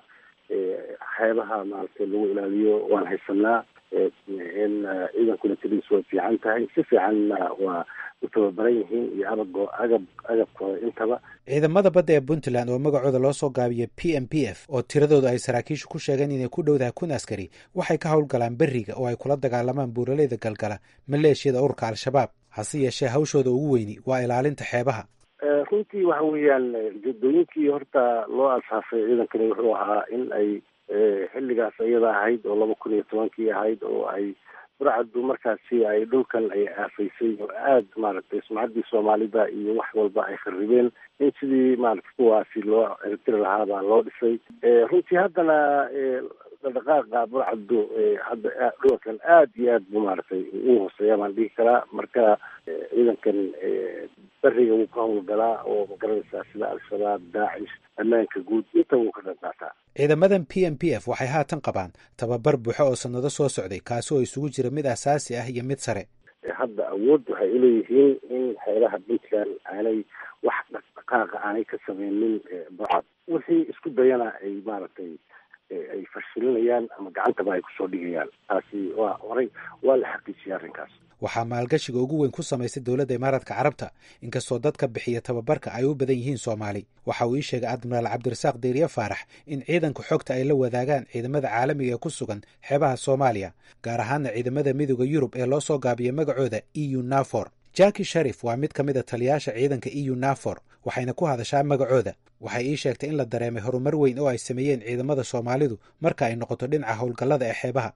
xeebaha maaragtay lagu ilaaliyo waan haysanaa in ciidankuna tiridiisu way fiican tahay si fiicanna waa u tababaran yihiin iyo abag agab agabkooda intaba ciidamada badda ee puntland oo magacooda loo soo gaabiyo p m p f oo tiradooda ay saraakiishu ku sheegeen inay ku dhowdahay kun askari waxay ka howlgalaan beriga oo ay kula dagaalamaan buuraleyda galgala maleeshiyada ururka al-shabaab hase yeeshee hawshooda ugu weyni waa ilaalinta xeebaha runtii waxa weeyaan ujeedooyinkii horta loo asaasay ciidankani wuxuu ahaa in ay xilligaas iyada ahayd oo laba kun iyo tobankii ahayd oo ay burcaddu markaasi ay dhulkan ay aafaysay oo aada maaragtay sumcaddii soomaalida iyo wax walba ay kharribeen in sidii maaragtay kuwaasi loo ciribtiri lahaabaa loo dhisay runtii haddana dhaqdhaqaaqa burcaddu hadda dhulkan aada iyo aad bu maaragtay u hooseeya baan dhihi karaa marka ciidankan beriga wuu ka howlgalaa oo magaranaysaa sida al-shabaab daacish ammaanka guud inta wuu ka dhanqaataa ciidamadan p m p f waxay haatan qabaan tababar buuxo oo sannado soo socday kaasi oo isugu jira mid asaasi ah iyo mid sare hadda awood waxay uleeyihiin in xeelaha puntland aanay wax dhaqdhaqaaqa aanay ka sameynin burcad wixii isku dayana ay maaragtay ay fashilinayaan ama gacantaba ay kusoo dhigayaan taasi waa horay waa la xaqiijiyay arrinkaas waxaa maalgashiga ugu weyn ku samaysay dowladda imaaraadka carabta inkastoo dadka bixiya tababarka ay u badan yihiin soomaali waxa uu ii sheegay admiraal cabdirasaaq deyriye faarax in ciidanka xogta ay la wadaagaan ciidamada caalamiga ee ku sugan xeebaha soomaaliya gaar ahaana ciidamada midooda yurub ee loo soo gaabiyay magacooda e u nafor jaki sharif waa mid ka mid a taliyaasha ciidanka e u nafor waxayna ku hadashaa magacooda waxay ii sheegtay in la dareemay horumar weyn oo ay sameeyeen ciidamada soomaalidu marka ay noqoto dhinaca howlgallada ee xeebaha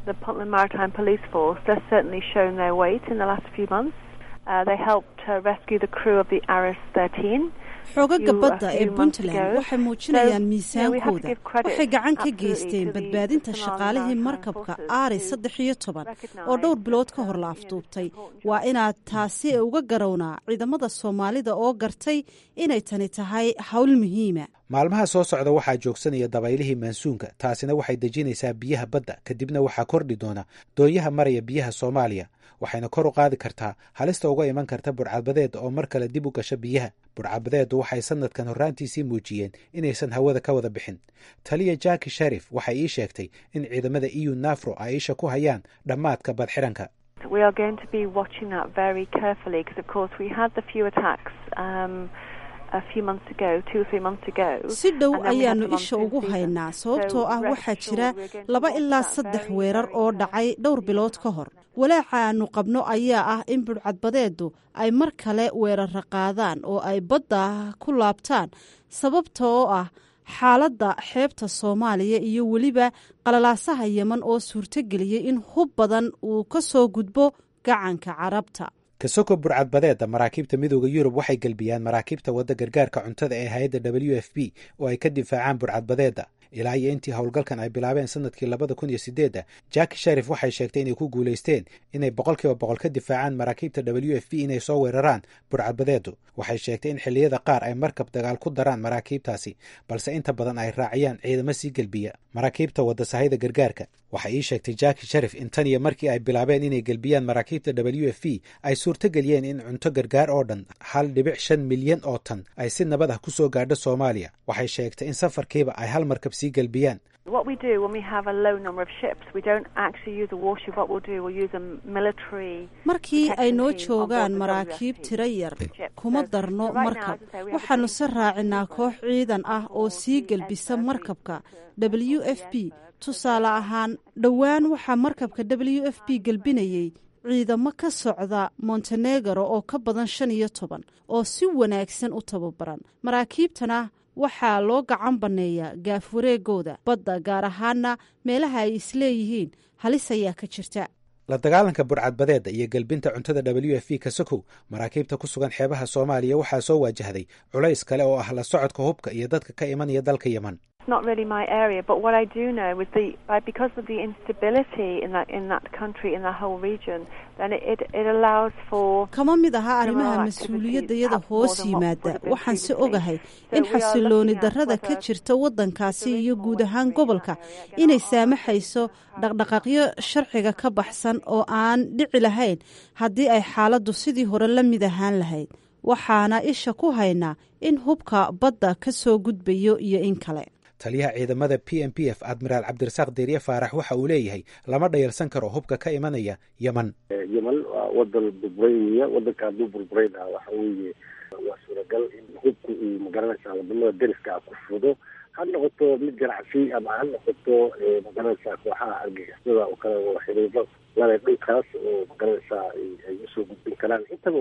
the Puntland Maritime Police Force, they've certainly shown their weight in the last few months. Uh, they helped uh, rescue the crew of the Aris 13. xoogaga badda ee puntland waxay muujinayaan miisaankooda waxay gacan ka geysteen badbaadinta shaqaalihii markabka aari saddex iyo toban oo dhowr bilood ka hor la afduubtay waa inaad taasi uga garownaa ciidamada soomaalida oo gartay inay tani tahay hawl muhiima maalmaha soo socda waxaa joogsanaya dabaylihii maansuunka taasina waxay dejinaysaa biyaha badda kadibna waxaa kordhi doona doonyaha maraya biyaha soomaaliya waxayna kor u qaadi kartaa halista uga iman karta burcadbadeeda oo mar kale dib u gasha biyaha burcadbadeedu waxay sanadkan horraantiisii muujiyeen inaysan hawada ka wada bixin taliya jaki sharif waxay ii sheegtay in ciidamada eu nafro ay isha ku hayaan dhammaadka badxiranka We are going to be watching that very carefully because, of course, we had the few attacks um, a few months ago, two or three months ago. si dhow ayaanu isha ugu haynaa sababtoo ah waxaa jira laba ilaa saddex weerar oo dhacay dhowr bilood ka hor walaaca aanu qabno ayaa ah in budhcadbadeedu ay mar kale weerara qaadaan oo ay badda ku laabtaan sababta oo ah xaaladda xeebta soomaaliya iyo weliba qalalaasaha yeman oo suurtogeliyey in hub badan uu ka soo gudbo gacanka carabta kasoko burcadbadeeda maraakiibta midooda yurub waxay gelbiyaan maraakiibta wadda gargaarka cuntada ee hay-adda w f b oo ay ka difaacaan burcadbadeeda ilaa iyo intii howlgalkan ay bilaabeen sanadkii labada kun iyo sideedda jaki sharif waxay sheegtay inay ku guulaysteen inay boqolkiiba boqol ka difaacaan maraakiibta w f b inay soo weeraraan burcadbadeedu waxay sheegtay in xilliyada qaar ay markab dagaal ku daraan maraakiibtaasi balse inta badan ay raaciyaan ciidamo sii gelbiya maraakiibta wadda sahayda gargaarka waxay ii sheegtay jaki sharif in tan iyo markii ay bilaabeen inay gelbiyaan maraakiibta w f b ay suurtogeliyeen in cunto gargaar oo dhan hal dhibic shan milyan oo tan ay si nabad ah ku soo gaadho soomaaliya waxay sheegtay in safarkiiba ay hal markab sii gelbiyaan What we do when we have a low number of ships, we don't actually use a warship. What we'll do, we'll use a military. markii ay noo joogaan maraakiib tiro yar kuma darno markab waxaanu se raacinaa koox ciidan ah oo sii gelbisa markabka w f b tusaale ahaan dhowaan waxaa markabka w f b gelbinayey ciidamo ka socda montenegro oo ka badan shan iyo toban oo si wanaagsan u tababaran maraakiibtana waxaa loo gacan banneeyaa gaaf wareegooda badda gaar ahaana meelaha ay isleeyihiin halis ayaa ka jirta la dagaalanka burcadbadeeda iyo gelbinta cuntada w f b kasakow maraakiibta ku sugan xeebaha soomaaliya waxaa soo waajahday culays kale oo ah la socodka hubka iyo dadka ka imanaya dalka yeman It's not really my area, but what I do know is the uh, because of the instability in that in that country in that whole region, then it it, it allows for. kama mid aha arrimaha mas-uuliyadayada hoos yimaada waxaan se ogahay in xasilooni darrada ka jirta waddankaasi iyo guud ahaan gobolka inay saamaxayso dhaqdhaqaaqyo sharciga ka baxsan oo aan dhici lahayn haddii ay xaaladdu sidii hore la mid ahaan lahayd waxaana isha ku haynaa in hubka badda ka soo gudbayo iyo in kale taliyaha ciidamada p m p f admiraal cabdirasaaq deeriye faarax waxa uu leeyahay lama dhayalsan karo hubka ka imanaya yeman yeman waa wadan burburay weya wadanka hadduu burburayna waxa weeye waa suuragal in hubka uu magaranaysaa wadamada deriska ah ku fudo ha noqoto mid ganacsi ama ha noqoto magaranaysaa kooxaha argagixisada oo kale oo xiriiro lale dhulkaas oo magaranaysaa ay usoo gudbin karaan intaba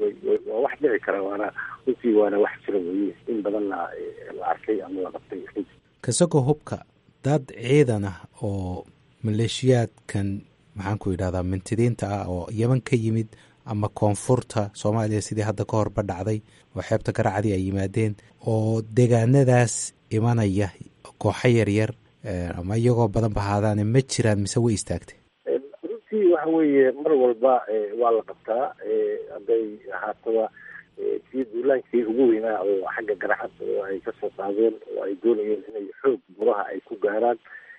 waa wax dhici kara waana runtii waana wax jira weye in badanna la arkay ama la qabtay kasagoo hubka dad ciidan ah oo maleeshiyaadkan maxaan ku yidhahdaa mintidiinta ah oo yeman ka yimid ama koonfurta soomaaliya sidii hadda ka horba dhacday oo xeebta garacadii ay yimaadeen oo deegaanadaas imanaya kooxo yaryar ama iyagoo badan bahaadaane ma jiraan mise way istaagtay runtii waxa weeye mar walba waa la qabtaa hadday ahaataba kii duulaankii ugu weynaa oo xagga garacad oo ay kasoo qaadeen oo ay doonayeen inay xoog buraha ay ku gaaraan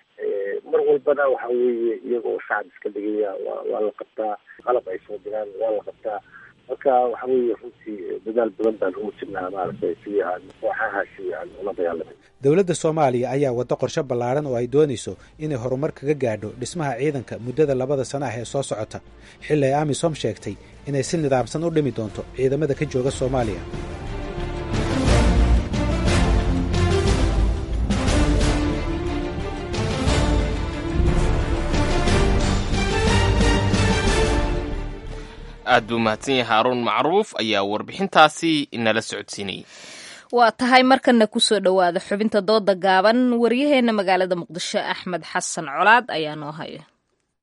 mar walbana waxa weeye iyagoo shacab iska dhigaya wa waa la qabtaa qalab ay soo diraan waa la qabtaa marka waxa weeye runtii dadaal badan baan ugu jirnaa maaragtay sidii aan kooxahaasi aan ula dagaalamay dowladda soomaaliya ayaa waddo qorshe ballaaran oo ay doonayso inay horumar kaga gaadho dhismaha ciidanka muddada labada sana ah ee soo socota xilli ay amisom sheegtay inay si nidaamsan u dhimi doonto ciidamada ka jooga soomaaliya aad buu mahadsan yahay haaruun macruuf ayaa warbixintaasi inala socodsiinayay waa tahay markana kusoo dhowaada xubinta dooda gaaban waryaheenna magaalada muqdisho axmed xasan colaad ayaa noo haya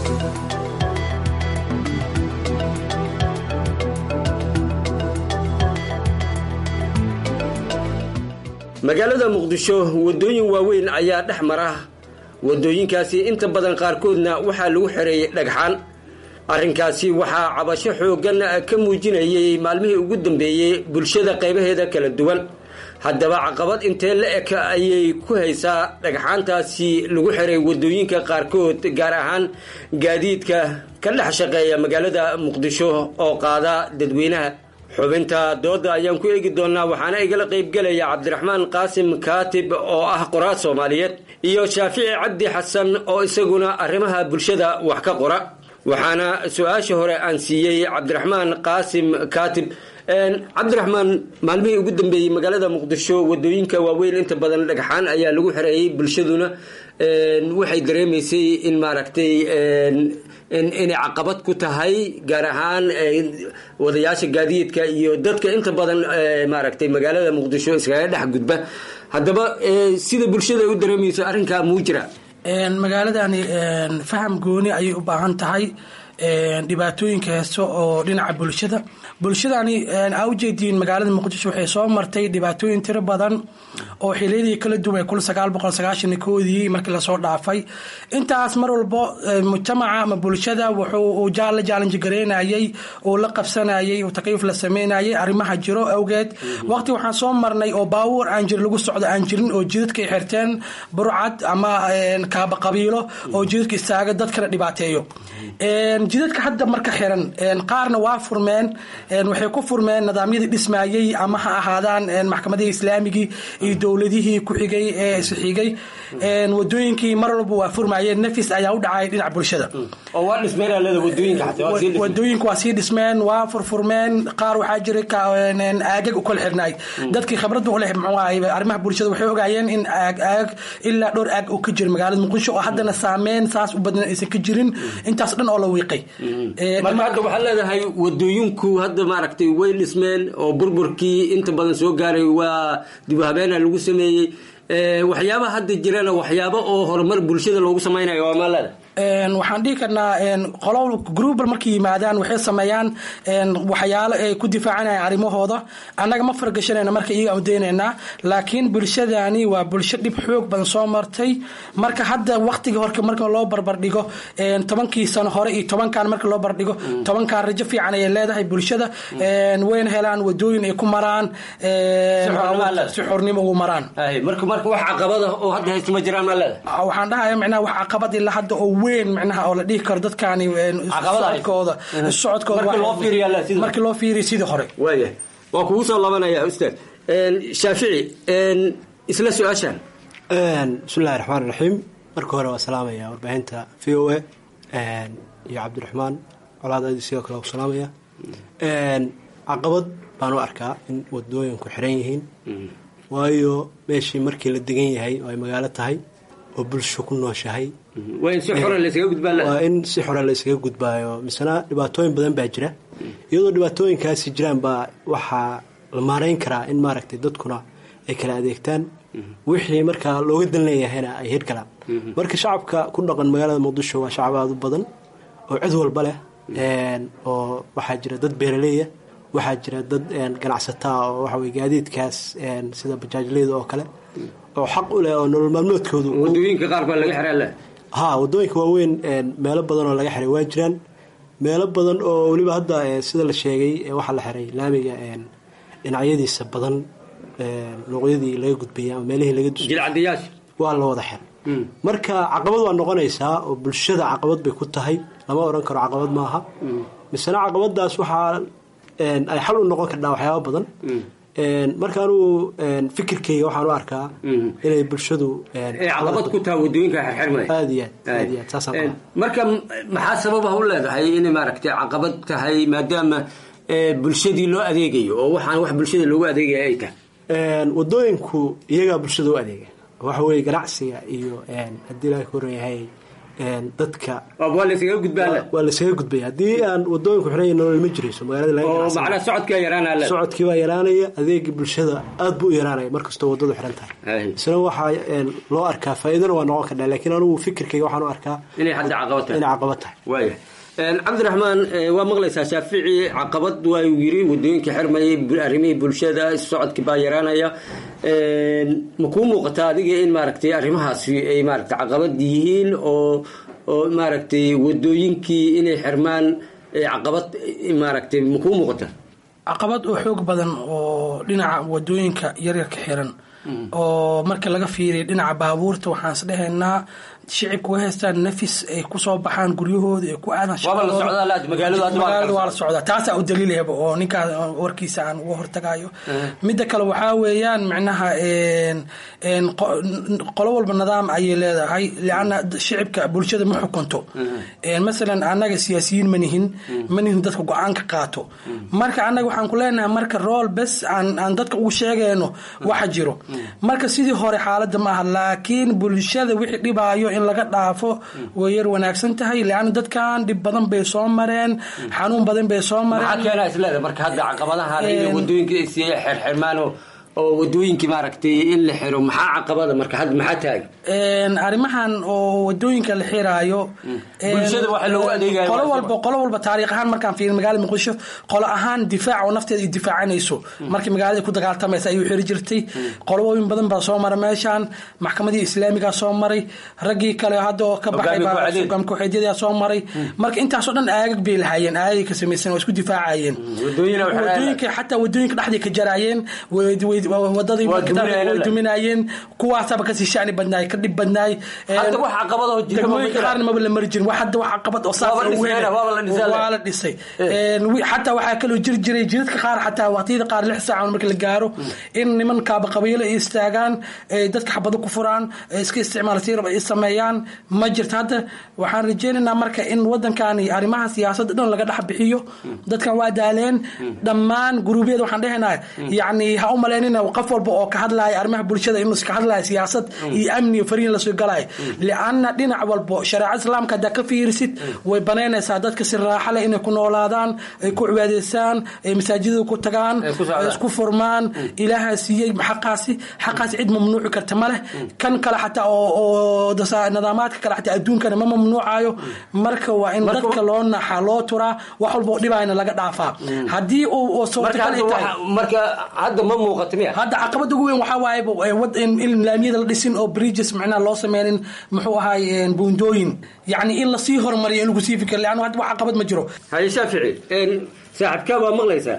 magaalada muqdisho waddooyin waaweyn ayaa dhex mara waddooyinkaasi inta badan qaarkoodna waxaa lagu xereeyey dhagxaan arrinkaasi waxaa cabasho xooggan ka muujinayay maalmihii ugu dambeeyey bulshada qaybaheeda kala duwan haddaba caqabad intee la eg ayay ku haysaa dhagxaantaasi lagu xiray waddooyinka qaarkood gaar ahaan gaadiidka ka dhex shaqeeya magaalada muqdisho oo qaada dadweynaha xubinta dooda ayaan ku eegi doonaa waxaana igala qaybgelaya cabdiraxmaan qaasim kaatib oo ah qoraa soomaaliyeed iyo shaafici cabdi xasan oo isaguna arrimaha bulshada wax ka qora waxaana su-aasha hore aan siiyey cabdiraxmaan qaasim kaatib cabdiraxmaan maalmihii ugu dambeeyey magaalada muqdisho wadooyinka waaweyn inta badan dhagxaan ayaa lagu xereeyey bulshaduna waxay dareemaysay in maaragtay inay caqabad ku tahay gaar ahaan wadayaasha gaadiidka iyo dadka inta badan maaragtay magaalada muqdisho iskaga dhex gudba haddaba sida bulshada u dareemayso arrinkaa muu jira magaaladani faham gooni ayay u baahan tahay dhibaatooyinka heeso oo dhinaca bulshada bulshadani aa ujeediin magaalada muqdisho waxay soo martay dhibaatooyin tiro badan oo xiliyadii kala duwan kun sagaal boqol sagaashan koodii markii lasoo dhaafay intaas mar walbo mujtamaca ama bulshada wuxuu la jaalanji gareynayay uu la qabsanayay takayuf la sameynayay arrimaha jiro awgeed waqti waxaan soo marnay oo baawur aan jir lagu socdo aan jirin oo jidadkay xirteen burcad ama kaaba qabiilo oo jidadka istaaga dadkana dhibaateeyo jidadka hadda marka xiran qaarna waa furmeen waxay ku furmeen nidaamyadii dhismayey ama ha ahaadaan maxkamadihii islaamigii iyo dowladihii ku xigay ee isxigay wadooyinkii mar walba waa furmayeen nafis ayaa u dhacay dhinaca bulshada wadooyinka waa sii dhismeen waa furfurmeen qaar waxaa jiray aagag u kala xirnaay dadkii khibrada u leh muxuu ahay arrimaha bulshada waxay ogaayeen in aag aag ilaa dhowr aag uu ka jiro magaalada muqdisho oo haddana saameyn saas u badan aysan ka jirin intaas dhan oo la wiiqay marka hadda waxaad leedahay wadooyinku hadda maaragtay way dhismeen oo burburkii inta badan soo gaaray waa dib u habeena lagu sameeyey waxyaaba hadda jirana waxyaaba oo horumar bulshada loogu samaynayo waa maalada waxaan dhihi karnaa qolo groubal markay yimaadaan waxay sameeyaan waxyaalo ay ku difaacanayaan arrimahooda annaga ma fargashanayna marka iyaga udaynaynaa laakiin bulshadani waa bulsho dhib xoog badan soo martay marka hadda waqtiga horka marka loo barbardhigo tobankii sano hore iyo tobankan marka loo barbardhigo tobankan rajo fiican ayay leedahay bulshada wayna helaan wadooyin ay ku maraan si xornimo ugu maraan marka wax caqabada oo hadda haysta ma jiraan maa leedahay waxaan dhahaya micnaha wax caqabad ilaa hadda oo weyn micnaha oo la dhihi karo dadkaani socodkooda socodkooda markii loo fiiriyo sidii hore waaya waa kugu soo labanaya ustaad shaafici isla su-aashan bismillahi raxmaan raxiim marka hore waa salaamaya warbaahinta v o a iyo cabdiraxmaan colaad adi sidoo kale salaamaya caqabad baan u arkaa in wadooyinku xiran yihiin waayo meeshii markii la degan yahay oo ay magaalo tahay oo bulsho ku nooshahay waa in si xora laysaga gudbaa waa in si xora laysaga gudbaayo misena dhibaatooyin badan baa jira iyadoo dhibaatooyinkaasi jiraan baa waxaa la maarayn karaa in maaragtay dadkuna ay kala adeegtaan wixii markaa looga dan leeyahayna ay hirgalaan marka shacabka ku dhaqan magaalada muqdisho waa shacab aada u badan oo cid walba leh oo waxaa jira dad beeraleeya waxaa jira dad ganacsataa oo waxawey gaadiidkaas sida bajaajleyda oo kale oo xaq u leh oo nolol maalmoodkoodu wadooyinka qaar baa laga xiraa leh ha wadooyinka waaweyn meelo badan oo laga xiray waa jiraan meelo badan oo weliba hadda sida la sheegay waxaa la xiray laamiga dhinacyadiisa badan luuqyadii laga gudbayay ama meelihii laga jilcadayaasha waa la wada xiray marka caqabad waa noqonaysaa oo bulshada caqabad bay ku tahay lama odhan karo caqabad maaha misena caqabadaas waxaa ay xal u noqon kardhaa waxyaaba badan marka anugu fikirkayga waxaan u arkaa inay bulshadu caqabad ku taha wadooyinka xirxirmay aad iyo aad aad iyo aad saasaan marka maxaa sababa u leedahay inay maaragtay caqabad tahay maadaama bulshadii loo adeegayo oo waxaan wax bulshada loogu adeegaya ay tahay wadooyinku iyagaa bulshada u adeega waxa weye ganacsiga iyo haddii ilaha ka horan yahay dadka waa laysaga gudbaa waa laysaga gudbaya haddii aan wadooyinku xiranya nolol ma jirayso magaalada laga oo ganacsan macnaha socodkaa yaraanaa socodkii baa yaraanaya adeegii bulshada aad buu u yaraanaya markastoo wadadu xiran tahay isna waxaa een, loo arkaa faa'iidana waa noqon kardhaa laakiin anigu fikirkayga waxaan u arkaa inay hadda caqabad tahay inay caqabad tahay waaya cabdiraxmaan eh, waa maqlaysaa shaafici caqabad waa uu yiri wadooyinka xirmayay bu- arrimihii bulshada socodkii baa yaraanaya ma kuu muuqataa adiga in maaragtay arrimahaasi ay maaragtay caqabad yihiin oo oo maaragtay wadooyinkii inay xirmaan eh, caqabad eh, maaragtay ma kuu muuqataa caqabad oo xoog badan oo dhinaca wadooyinka yaryarka xiran oo marka laga fiiriya dhinaca baabuurta waxaan is dhehaynaa shicibka way haystaan nafis ay kusoo baxaan guryahooda ay ku aadan Waaba la shaqadooda. socdaa laad, magaaladu hadda waa la magaaladu kala waa la socdaa taasaa u daliilahaba oo ninkaas warkiisa aan uga hortagayo midda kale waxaa weeyaan micnaha een een qo- qolo walba nidaam ayay leedahay lianna shicibka bulshada ma xukunto Een, masalan annaga siyaasiyiin ma nihin ma nihin dadka go-aanka qaato marka annaga waxaan ku leenahay marka rool bes aan aan dadka ugu sheegayno waxa jiro marka sidii hore xaaladda ma aha laakiin bulshada wixii dhibaayo in laga dhaafo way yar wanaagsan tahay lianna dadkan dhib badan bay soo mareen xanuun badan bay soo maxaa mareen keenaa isleeda marka hadda caqabadaha iyo Een, wadooyinka ay sii xirxirmaan oo oo wadooyinkii maaragtay in la xiro maxaa caqabada marka hadda maxaa taagan Een, arrimahan oo wadooyinka la xiraayo een, Bulshada waxa loogu adeegayo qolo waa walba qolo walba taariikh ahaan markaan fiirin magaalada muqdisho qolo ahaan difaac oo nafteeda ay difaacanayso markii magaalada ku dagaaltamaysa ayuu xiri jirtay qolooyin badan baa soo mara meeshaan maxkamadii islaamigaa soo maray raggii kale hadda oo ka baxay Hogaamiye baa kooxeed. hogaamiye kooxeedyada soo maray marka intaasoo dhan aagag bay lahaayeen aagay ka samaysan oo isku difaacayeen wadooyina waxay wadooyinka xataa wadooyinka dhexday ka jaraayeen way- way- wadadii Waa markii dambe duminayeen way alle. duminayeen kuwaasaba kasii shani badnaay ka dhib badnaay Hadda wax caqabad oo jira ma degmooyinka jira? qaarna maba la mari jirin wax hadda wax caqabad oo saas Waaba oo dhisayna, weyn waaba la dhisay. waa la dhisay Een, wi- xataa waxaa kaloo jiri jiray jidadka qaar xataa waqtiyada qaar lix saac marka la gaaro in niman kaaba qabiilo ay istaagaan ay dadka xabado ku furaan ay iska isticmaal si raba ay sameeyaan ma jirto hadda waxaan rajeynaynaa marka in wadankani arrimaha siyaasadda dhan laga dhex bixiyo dadkan waa daaleen dhammaan guruubyada waxaan dhehaynaa yacni ha u malaynina qof walba oo ka hadlaya arrimaha bulshada inuu iska hadlaya siyaasad iyo amni iyo fariin lasoo galaya lianna dhinac walbo shareecada islaamka haddaa ka fiirisid way banaynaysaa dadka si raaxa leh inay ku noolaadaan ay ku cibaadaystaan ay masaajidada ku tagaan Ay ku socdaan. ay isku furmaan ilaaha siiyey xaqaasi xaqaasi cid mamnuuci karta ma leh kan kale xataa oo oo dasa- nidaamaadka kale xataa adduunkana ma mamnuucayo marka waa in Marka- dadka loo naxaa loo turaa wax walba oo dhibayna laga dhaafaa haddii uu oo marka suurtagal hadda ay tahay waxa- marka hadda ma muuqato miya hadda caqabada ugu weyn waxaa waaye bo- ee wad- in in laamiyada la dhisin oo bridges macnaha loo sameynin muxuu ahaay een, buundooyin yacni in lasii hormariyo in lagu sii fikir leanna hadda wax caqabad ma jiro haye shaafici een, saaxiibkaa waa maqlaysaa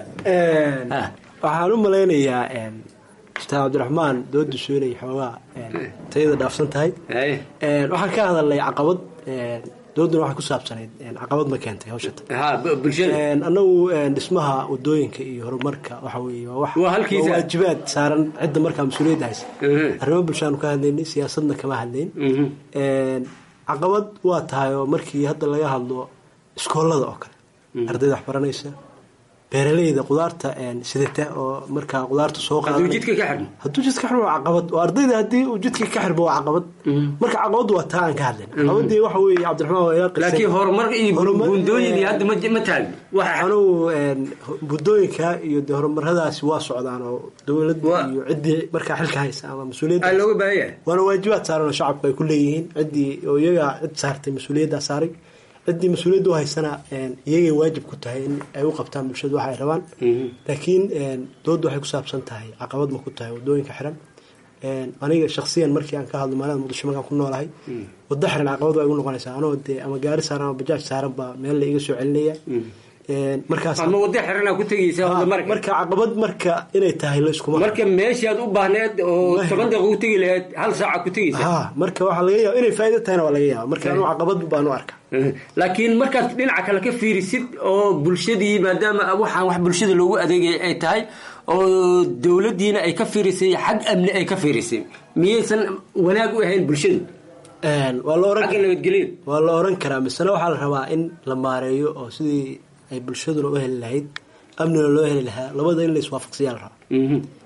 waxaan u malaynayaa ustaad cabdiraxmaan doodisu inay xoogaa tayada dhaafsan tahay Een, waxaan ka hadalnay caqabad een, dooduna waxay ku saabsanayd een, caqabad ma keentay hawshata ha bu- bulshada Een, annagu een, dhismaha wadooyinka iyo horumarka waxa weeye waa wax Waa halkiisa. waa waajibaad saaran cidda markaa mas-uuliyadda haysa arrimo bulshaanu ka hadlaynay siyaasadna kama hadlayn Een, caqabad waa tahay oo markii hadda laga hadlo iskoolada oo kale ardayda wax baranaysa beeraleyda qudaarta een, sidata oo markaa qudaarta soo hadduu qaadanay jidka ka xidhmo hadduu jidka ka xirmo waa caqabad oo ardayda haddii uu jidka ka xirmo waa caqabad marka caqabaddu waa taa aan ka hadlayn caqabadii waxa weeye cabdiraxmaan waa ila qisay laakiin horumar iyo Horumar- buundooyin iyo hadda ma ma taagno waxa anugu een, buddooyinka iyo de horumaradaasi waa socdaan oo dowladda iyo ciddii markaa xilka haysa ama mas-uuliyadda aa looga baahan yahay waana waajibaad saaran oo shacabku ay ku leeyihiin ciddii oo iyaga cid saartay mas-uuliyaddaa saaray ciddii mas-uuliyadda u haysana een, iyagay waajib ku tahay in ay u qabtaan bulshadu waxa ay rabaan laakiin een, doodda waxay ku saabsan tahay caqabad ma ku tahay wadooyinka xiran Een, aniga shaksiyan markii aan ka hadlo magaalada muqdisho markaan ku noolahay waddo xiran caqabad waa igu noqonaysaa anoo dee ama gaari saaran ama bajaaj saaran baa meel la iga soo celinaya Een, markaas ama waddo xiranaa ku tegaysaa wadda marka marka caqabad marka inay tahay la iskuma marka meeshaad u baahneed oo toban daqiiqo ku tegi lahayd hal saaca ku tegaysaa ha marka waxaa laga yaaba inay faa'iido tahayna waa laga yaaba marka anuu caqabad baan u arkaa laakiin markaad dhinaca kale ka fiirisid oo bulshadii maadaama waxaan wax bulshada loogu adeegaya ay tahay oo dowladdiina ay ka fiirisay xag amni ay ka fiirisay miyaysan wanaag u ahayn bulshadu Een, waa la oran xagga nabadgelyada waa la oran karaa misena waxaa la rabaa in la maareeyo oo sidii ay bulshaduna u heli lahayd amnina loo heli lahaa labada in la iswaafaqsiyaa la rabaa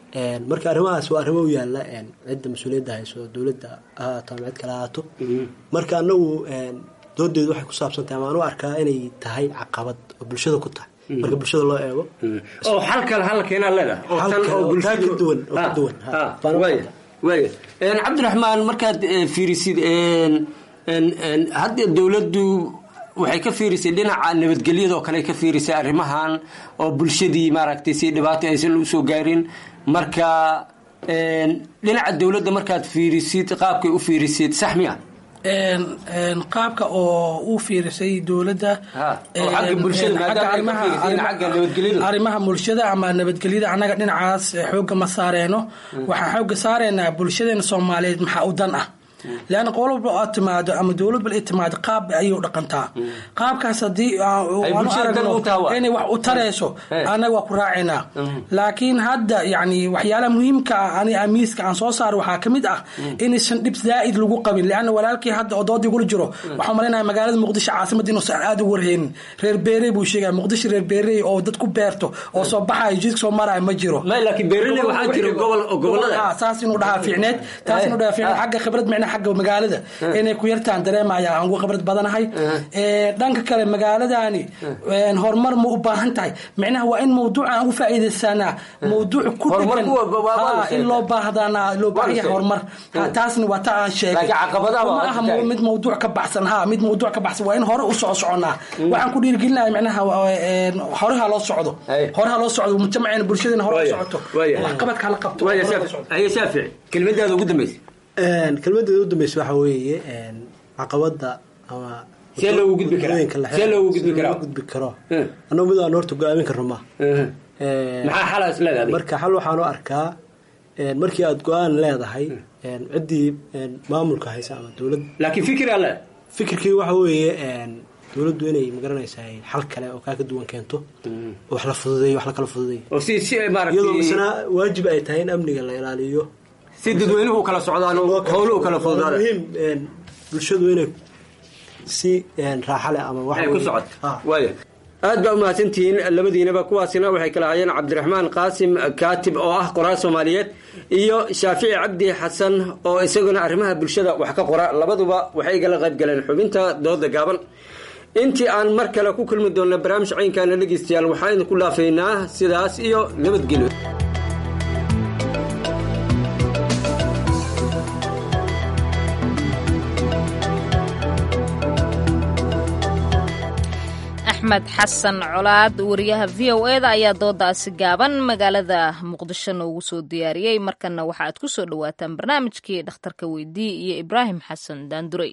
marka arrimahaas waa arrimo u yaala cidda mas-uuliyadda hayso dowladda ha ahaato ama cid kale ahaato marka anagu doodeedu waxay ku saabsan tahay amaan u arkaa inay tahay caqabad oo bulshada ku tahay marka bulshada loo eego oo xal kale hal keenaa leedahay oo tan oo bulshada ka duwan oo ka duwan waaya waaya cabdiraxmaan markaad fiirisid hadda dowladdu waxay ka fiirisay dhinaca nabadgelyadoo kale ka fiirisay arrimahan oo bulshadii maaragtay si dhibaato aysan usoo gaarin marka dhinaca dowladda markaad fiirisid qaabkay u fiirisid sax miya qaabka oo u fiirisay dowladda arrimaha bulshada ama nabadgelyada annaga dhinacaas xooga ma saareeno waxaan xooga saareynaa bulshadeena soomaaliyeed maxaa u dan ah leanna qolo walba aad timaado ama dowlad bal timaado qaab ayay u dhaqantaa qaabkaas haddii inay wax u tarayso annaga waa ku raacaynaa laakiin hadda yani waxyaalaha muhiimka ah ani amiiska aan soo saaro waxaa kamid ah inaysan dhib zaa'id lagu qabin leanna walaalkii hadda oo doodii gula jiro waxaan malaynayaa magaalada muqdisho caasimada inuusan aad ugu warheynin reer beerey buu sheegaya muqdisho reer beerey oo dad ku beerto oo soo baxayo jidka soo maraayo ma jiro saas inuu dhahaa fiicneed taas inuu dhahaa fiicneed xagga khibrad micna xagga magaalada inay ku yartaan dareemaya aan ugu khibrad badanahay dhanka kale magaaladani horumar ma u baahan tahay micnaha waa in mawduuca aan ugu faa'iidaysanaa mawduuc ku dhegan in loo baahdanaa loo baahan yahay horumar taasna waa ta aan sheegay ma aha mid mawduuc ka baxsan ha mid mawduuc ka baxsan waa in hore u soco soconaa waxaan ku dhiirigelinaya micnaha horeha loo socdo horeha loo socdo mujtamaceena bulshadeena hore u socoto waxqabadka hala qabto shaafici kelmadaada ugu dambaysa kelmadeeda u dambeysa waxaa weeye caqabada ama see loogu gudbi karaa see loogu gudbi karaa gudbi karo annagu mid aan horta go-aamin karno ma maxaa xalaas leedahay marka xal waxaan u arkaa markii aad go-aan leedahay ciddii maamulka haysa ama dowlad laakiin fikraa le fikirkii waxa weeye dowladdu inay magaranaysaa xal kale oo kaa ka duwan keento oo wax la fududeeyo wax la kala fududeeyo oo si si iyadoo misna waajib ay tahay in amniga la ilaaliyo si dadweynuhu kala socdaan howluhu kala fududaan muhiim bulshadu inay si raaxa leh ama ay ku socod waaya aad baa umahadsantihiin labadiinaba kuwaasina waxay kala hayeen cabdiraxmaan qaasim kaatib oo ah qoraal soomaaliyeed iyo shaafici cabdi xasan oo isaguna arrimaha bulshada wax ka qora labaduba waxay igala qayb galeen xubinta dooda gaaban intii aan mar kale ku kulmi doonna barnaamij caynkaana dhegeystayaal waxaan idinku dhaafaynaa sidaas iyo nabadgelyo axmed xasan colaad wariyaha v o eda ayaa doodaasi gaaban magaalada muqdisho noogu soo diyaariyey markanna waxa aad ku soo dhowaataan barnaamijkii dhakhtarka weydii iyo ibraahim xasan daandurey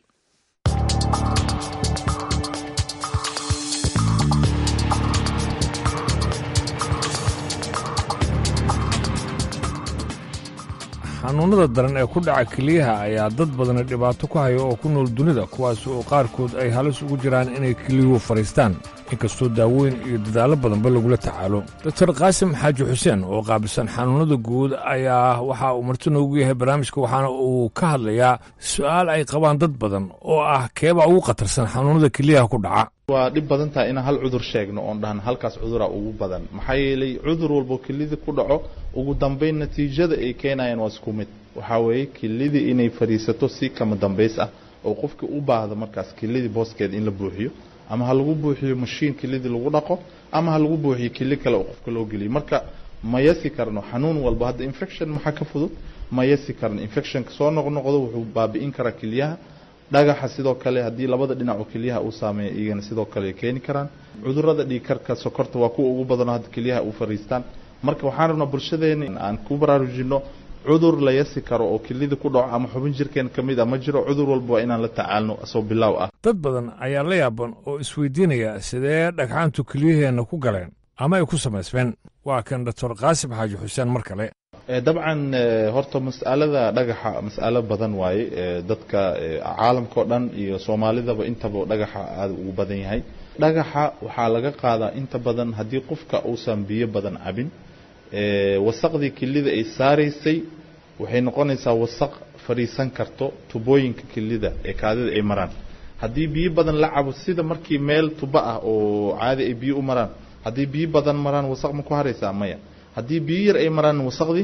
xanuunnada daran ee ku dhaca keliyaha ayaa dad badani dhibaato ku haya oo ku nool dunida kuwaas oo qaarkood ay halis ugu jiraan inay keliyuhu fadhiistaan inkastoo daaweyn iyo dadaallo badanba lagula tacaalo doktor qaasim xaaji xuseen oo qaabilsan xanuunnada guud ayaa waxa uu marti noogu yahay barnaamijka waxaana uu ka hadlayaa su'aal ay qabaan dad badan oo ah keebaa ugu khatarsan xanuunnada keliyaha ku dhaca waa dhib badan tahay inaan hal cudur sheegno oon dhahan halkaas cudura ugu badan maxaa yeelay cudur walbo kelida ku dhaco ugu dambayn natiijada ay keenayaan waa isku mid waxaa weeye kelidii inay fadhiisato si kama dambays ah oo qofkii u baahda markaas kelidii booskeeda in la buuxiyo ama ha lagu buuxiyo mashiin kelidii lagu dhaqo ama ha lagu buuxiyo keli kale oo qofka loo geliyo marka ma yasi karno xanuun walba hadda infection maxaa ka fudud ma yasi karno infectionka soo noqnoqdo wuxuu baabi'in karaa kelyaha dhagaxa sidoo kale haddii labada dhinac oo kelyaha uu saameeya iyagana sidoo kale ay keeni karaan cudurada dhiigkarka sokorta waa kuwa ugu badanoo hadda kelyaha u fariistaan marka waxaan rabnaa bulshadeena in aan ku baraarujino cudur la yasi karo oo kelida ku dhaco ama xubin jirkeen ka mid a ma jiro cudur walba waa inaan la tacaalno asoo bilaaw ah dad badan ayaa la yaaban oo isweydiinaya sidee dhagxaantu kelyaheenna ku galeen ama ay ku samaysmeen waa kan doctor qaasim xaaji xuseen mar kale dabcan horta mas'alada dhagaxa mas'alo badan waaye dadka caalamka oo dhan iyo soomaalidaba intaba dhagaxa aada ugu badan yahay dhagaxa waxaa laga qaadaa inta badan haddii qofka uusan biyo badan cabin wasaqdii kelida ay saaraysay waxay noqonaysaa wasaq fadhiisan karto tubooyinka kelida ee kaadida ay maraan haddii biyo badan la cabo sida markii meel tubo ah oo caadi ay biyo u maraan haddii biyo badan maraan wasaq ma ku haraysaa maya haddii biyo yar ay maraan wasaqdii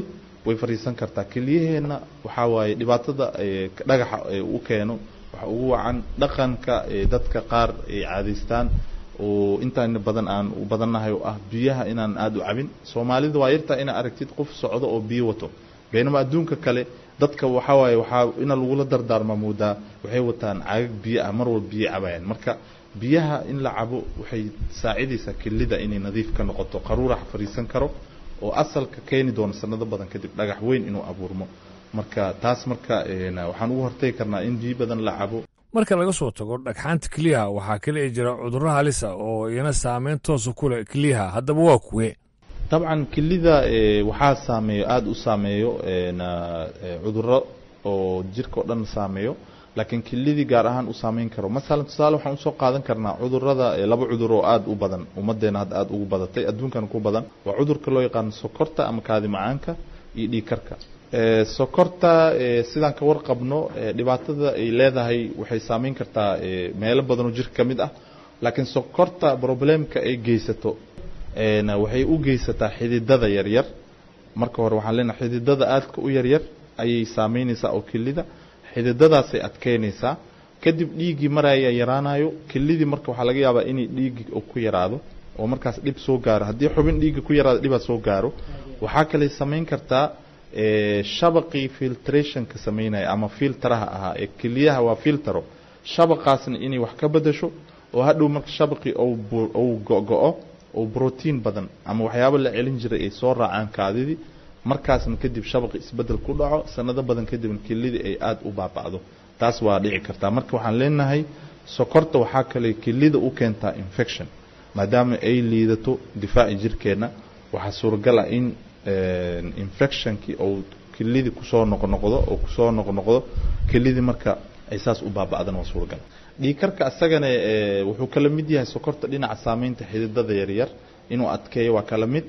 way fariisan kartaa keliyaheenna waxaa waaye dhibaatada dhagaxa u keeno waxa ugu wacan dhaqanka dadka qaar ay caadaystaan oo intaan badan aan u badannahay oo ah biyaha inaan aada u cabin soomaalida waa yartaa inaa aragtid qof socdo oo biyo wato baynama adduunka kale dadka waxaa waaye waxaa ina lagula dardaarma moodaa waxay wataan caagag biyo ah mar walba biyo cabayaan marka biyaha in la cabo waxay saacidaysaa kelida inay nadiif ka noqoto qaruurax fariisan karo oo asalka keeni doono sanado badan kadib dhagax weyn inuu abuurmo marka taas marka waxaan ugu hortagi karnaa in biyo badan la cabo marka laga soo tago dhagxaanta keliyaha waxaa kale jira cudurro halisa oo iyana saameyn toosa ku leh keliyaha haddaba waa kuwe dabcan kelida waxaa saameeyo aada u saameeyo cudurro oo jirka oo dhan saameeyo laakiin kelidii gaar ahaan u saameyn karo masalan tusaale waxaan usoo qaadan karnaa cudurada laba cudur oo aada u badan ummadeena hadda aada ugu badatay adduunkan ku badan waa cudurka loo yaqaano sokorta ama kaadi macaanka iyo dhiigkarka sokorta sidaan ka warqabno dhibaatada ay leedahay waxay saameyn kartaa meelo badan oo jirka ka mid ah laakiin sokorta problemka ay geysato waxay u geysataa xididada yaryar marka hore waxaan leenahay xididada aadka u yaryar ayay saameynaysaa oo kelida xididadaasay adkeynaysaa kadib dhiiggii maraya yaraanayo kelidii marka waxaa laga yaabaa inay dhiiggii ku yaraado oo markaas dhib soo gaaro haddii xubin dhiigga ku yaraado dhibaa soo gaaro waxaa kaley samayn kartaa shabaqii filtrationka samaynaya ama filteraha ahaa ee keliyaha waa filtero shabaqaasna inay wax ka bedasho oo hadhow marka shabaqii uu go-go-o oo brotiin badan ama waxyaabo la celin jiray ay soo raacaan kaadidii markaasna kadib shabaqi isbedel ku dhaco sanado badan kadibna kelidii ay aada u baaba'do taas waa dhici kartaa marka waxaan leenahay sokorta waxaa kale kelida u keentaa infection maadaama ay liidato difaaci jirkeenna waxaa suuragal ah in infectionkii ou kelidii kusoo noqnoqdo oo kusoo noqnoqdo kelidii marka ay saas u baaba'dan waa suuragal dhiikarka isagana wuxuu kala mid yahay sokorta dhinaca saameynta xididada yaryar inuu adkeeyo waa kala mid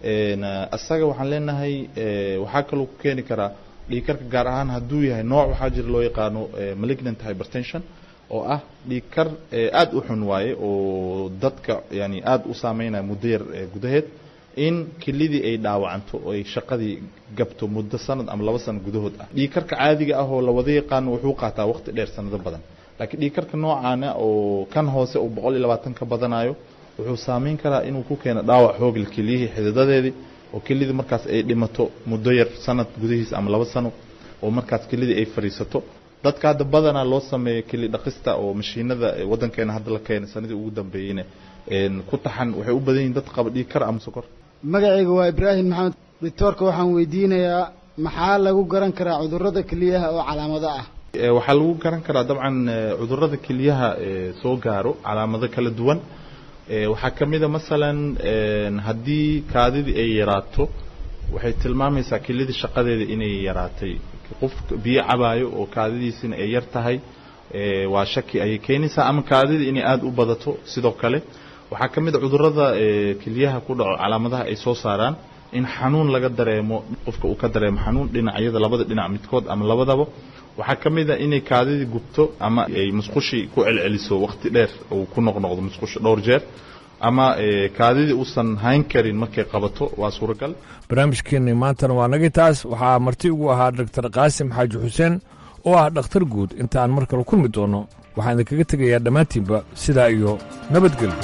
isaga waxaan leenahay waxaa kaloo ku keeni karaa dhiikarka gaar ahaan hadduu yahay nooc waxaa jira loo yaqaano malignant hypertension oo ah dhiikar aada u xun waaye oo dadka yani aada u saameynaya muddo yar gudaheed in kelidii ay dhaawacanto oo ay shaqadii gabto muddo sanad ama laba sano gudahood ah dhiikarka caadiga ah oo lawada yaqaano wuxuu qaataa waqti dheer sanado badan laakiin dhiikarka noocaana oo kan hoose uu boqol iyo labaatan ka badanayo wuxuu saameyn karaa inuu ku keeno dhaawac xoogla keliyihii xididadeedii oo kelidii markaas ay dhimato muddo yar sanad gudihiis ama laba sano oo markaas kelidii ay fadhiisato dadka hadda badanaa loo sameeyo keli dhaqista oo mashiinada wadankeena hadda la keenay sanadii ugu dambeeyeyna ku taxan waxay u badan yihin dad qaba dhiigkar ama sokor magacayga waa ibraahim maxamed doctoorka waxaan weydiinayaa maxaa lagu garan karaa cudurrada keliyaha oo calaamado ah waxaa lagu garan karaa dabcan cudurrada keliyaha soo gaaro calaamado kala duwan waxaa ka mid a masalan haddii kaadidii ay yaraato waxay tilmaamaysaa kelidii shaqadeeda inay yaraatay qof biyo cabaayo oo kaadidiisina ay yar tahay waa shaki ayay keenaysaa ama kaadidii inay aada u badato sidoo kale waxaa ka mid a cudurrada keliyaha ku dhaco calaamadaha ay soo saaraan in xanuun laga dareemo qofka uu ka dareemo xanuun dhinacyada labada dhinac midkood ama labadaba waxaa ka mid a inay kaadidii gubto ama ay musqushii ku celceliso waqti dheer uu ku noqnoqdo musqusha dhowr jeer ama kaadidii uusan hayn karin markay qabato waa suuragal barnaamijkeenni maantana waa nagi taas waxaa marti ugu ahaa doctor qaasim xaaji xuseen oo ah dhakhtar guud intaan mar kale kulmi doono waxaan idinkaga tegayaa dhammaantiinba sidaa iyo nabadgelyo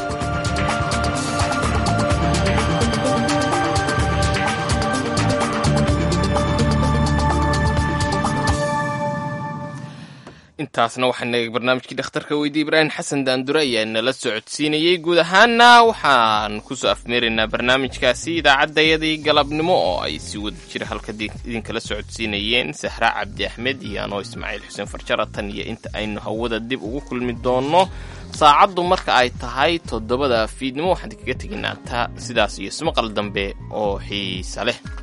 intaasna waxaana barnaamijkii dhakhtarka weydiye ibraahim xasan daandure ayaa nala socodsiinayey guud ahaana waxaan kusoo afmeeraynaa barnaamijkaasi idaacaddayadii galabnimo oo ay si wada jira halka idinkala socodsiinayeen sahra cabdi axmed iyo anoo ismaaciil xuseen farjara tan iyo inta aynu hawada dib ugu kulmi doonno saacaddu marka ay tahay toddobada fiidnimo waxaan kaga tegaynaa ta sidaas iyo ismaqal dambe oo xiisa leh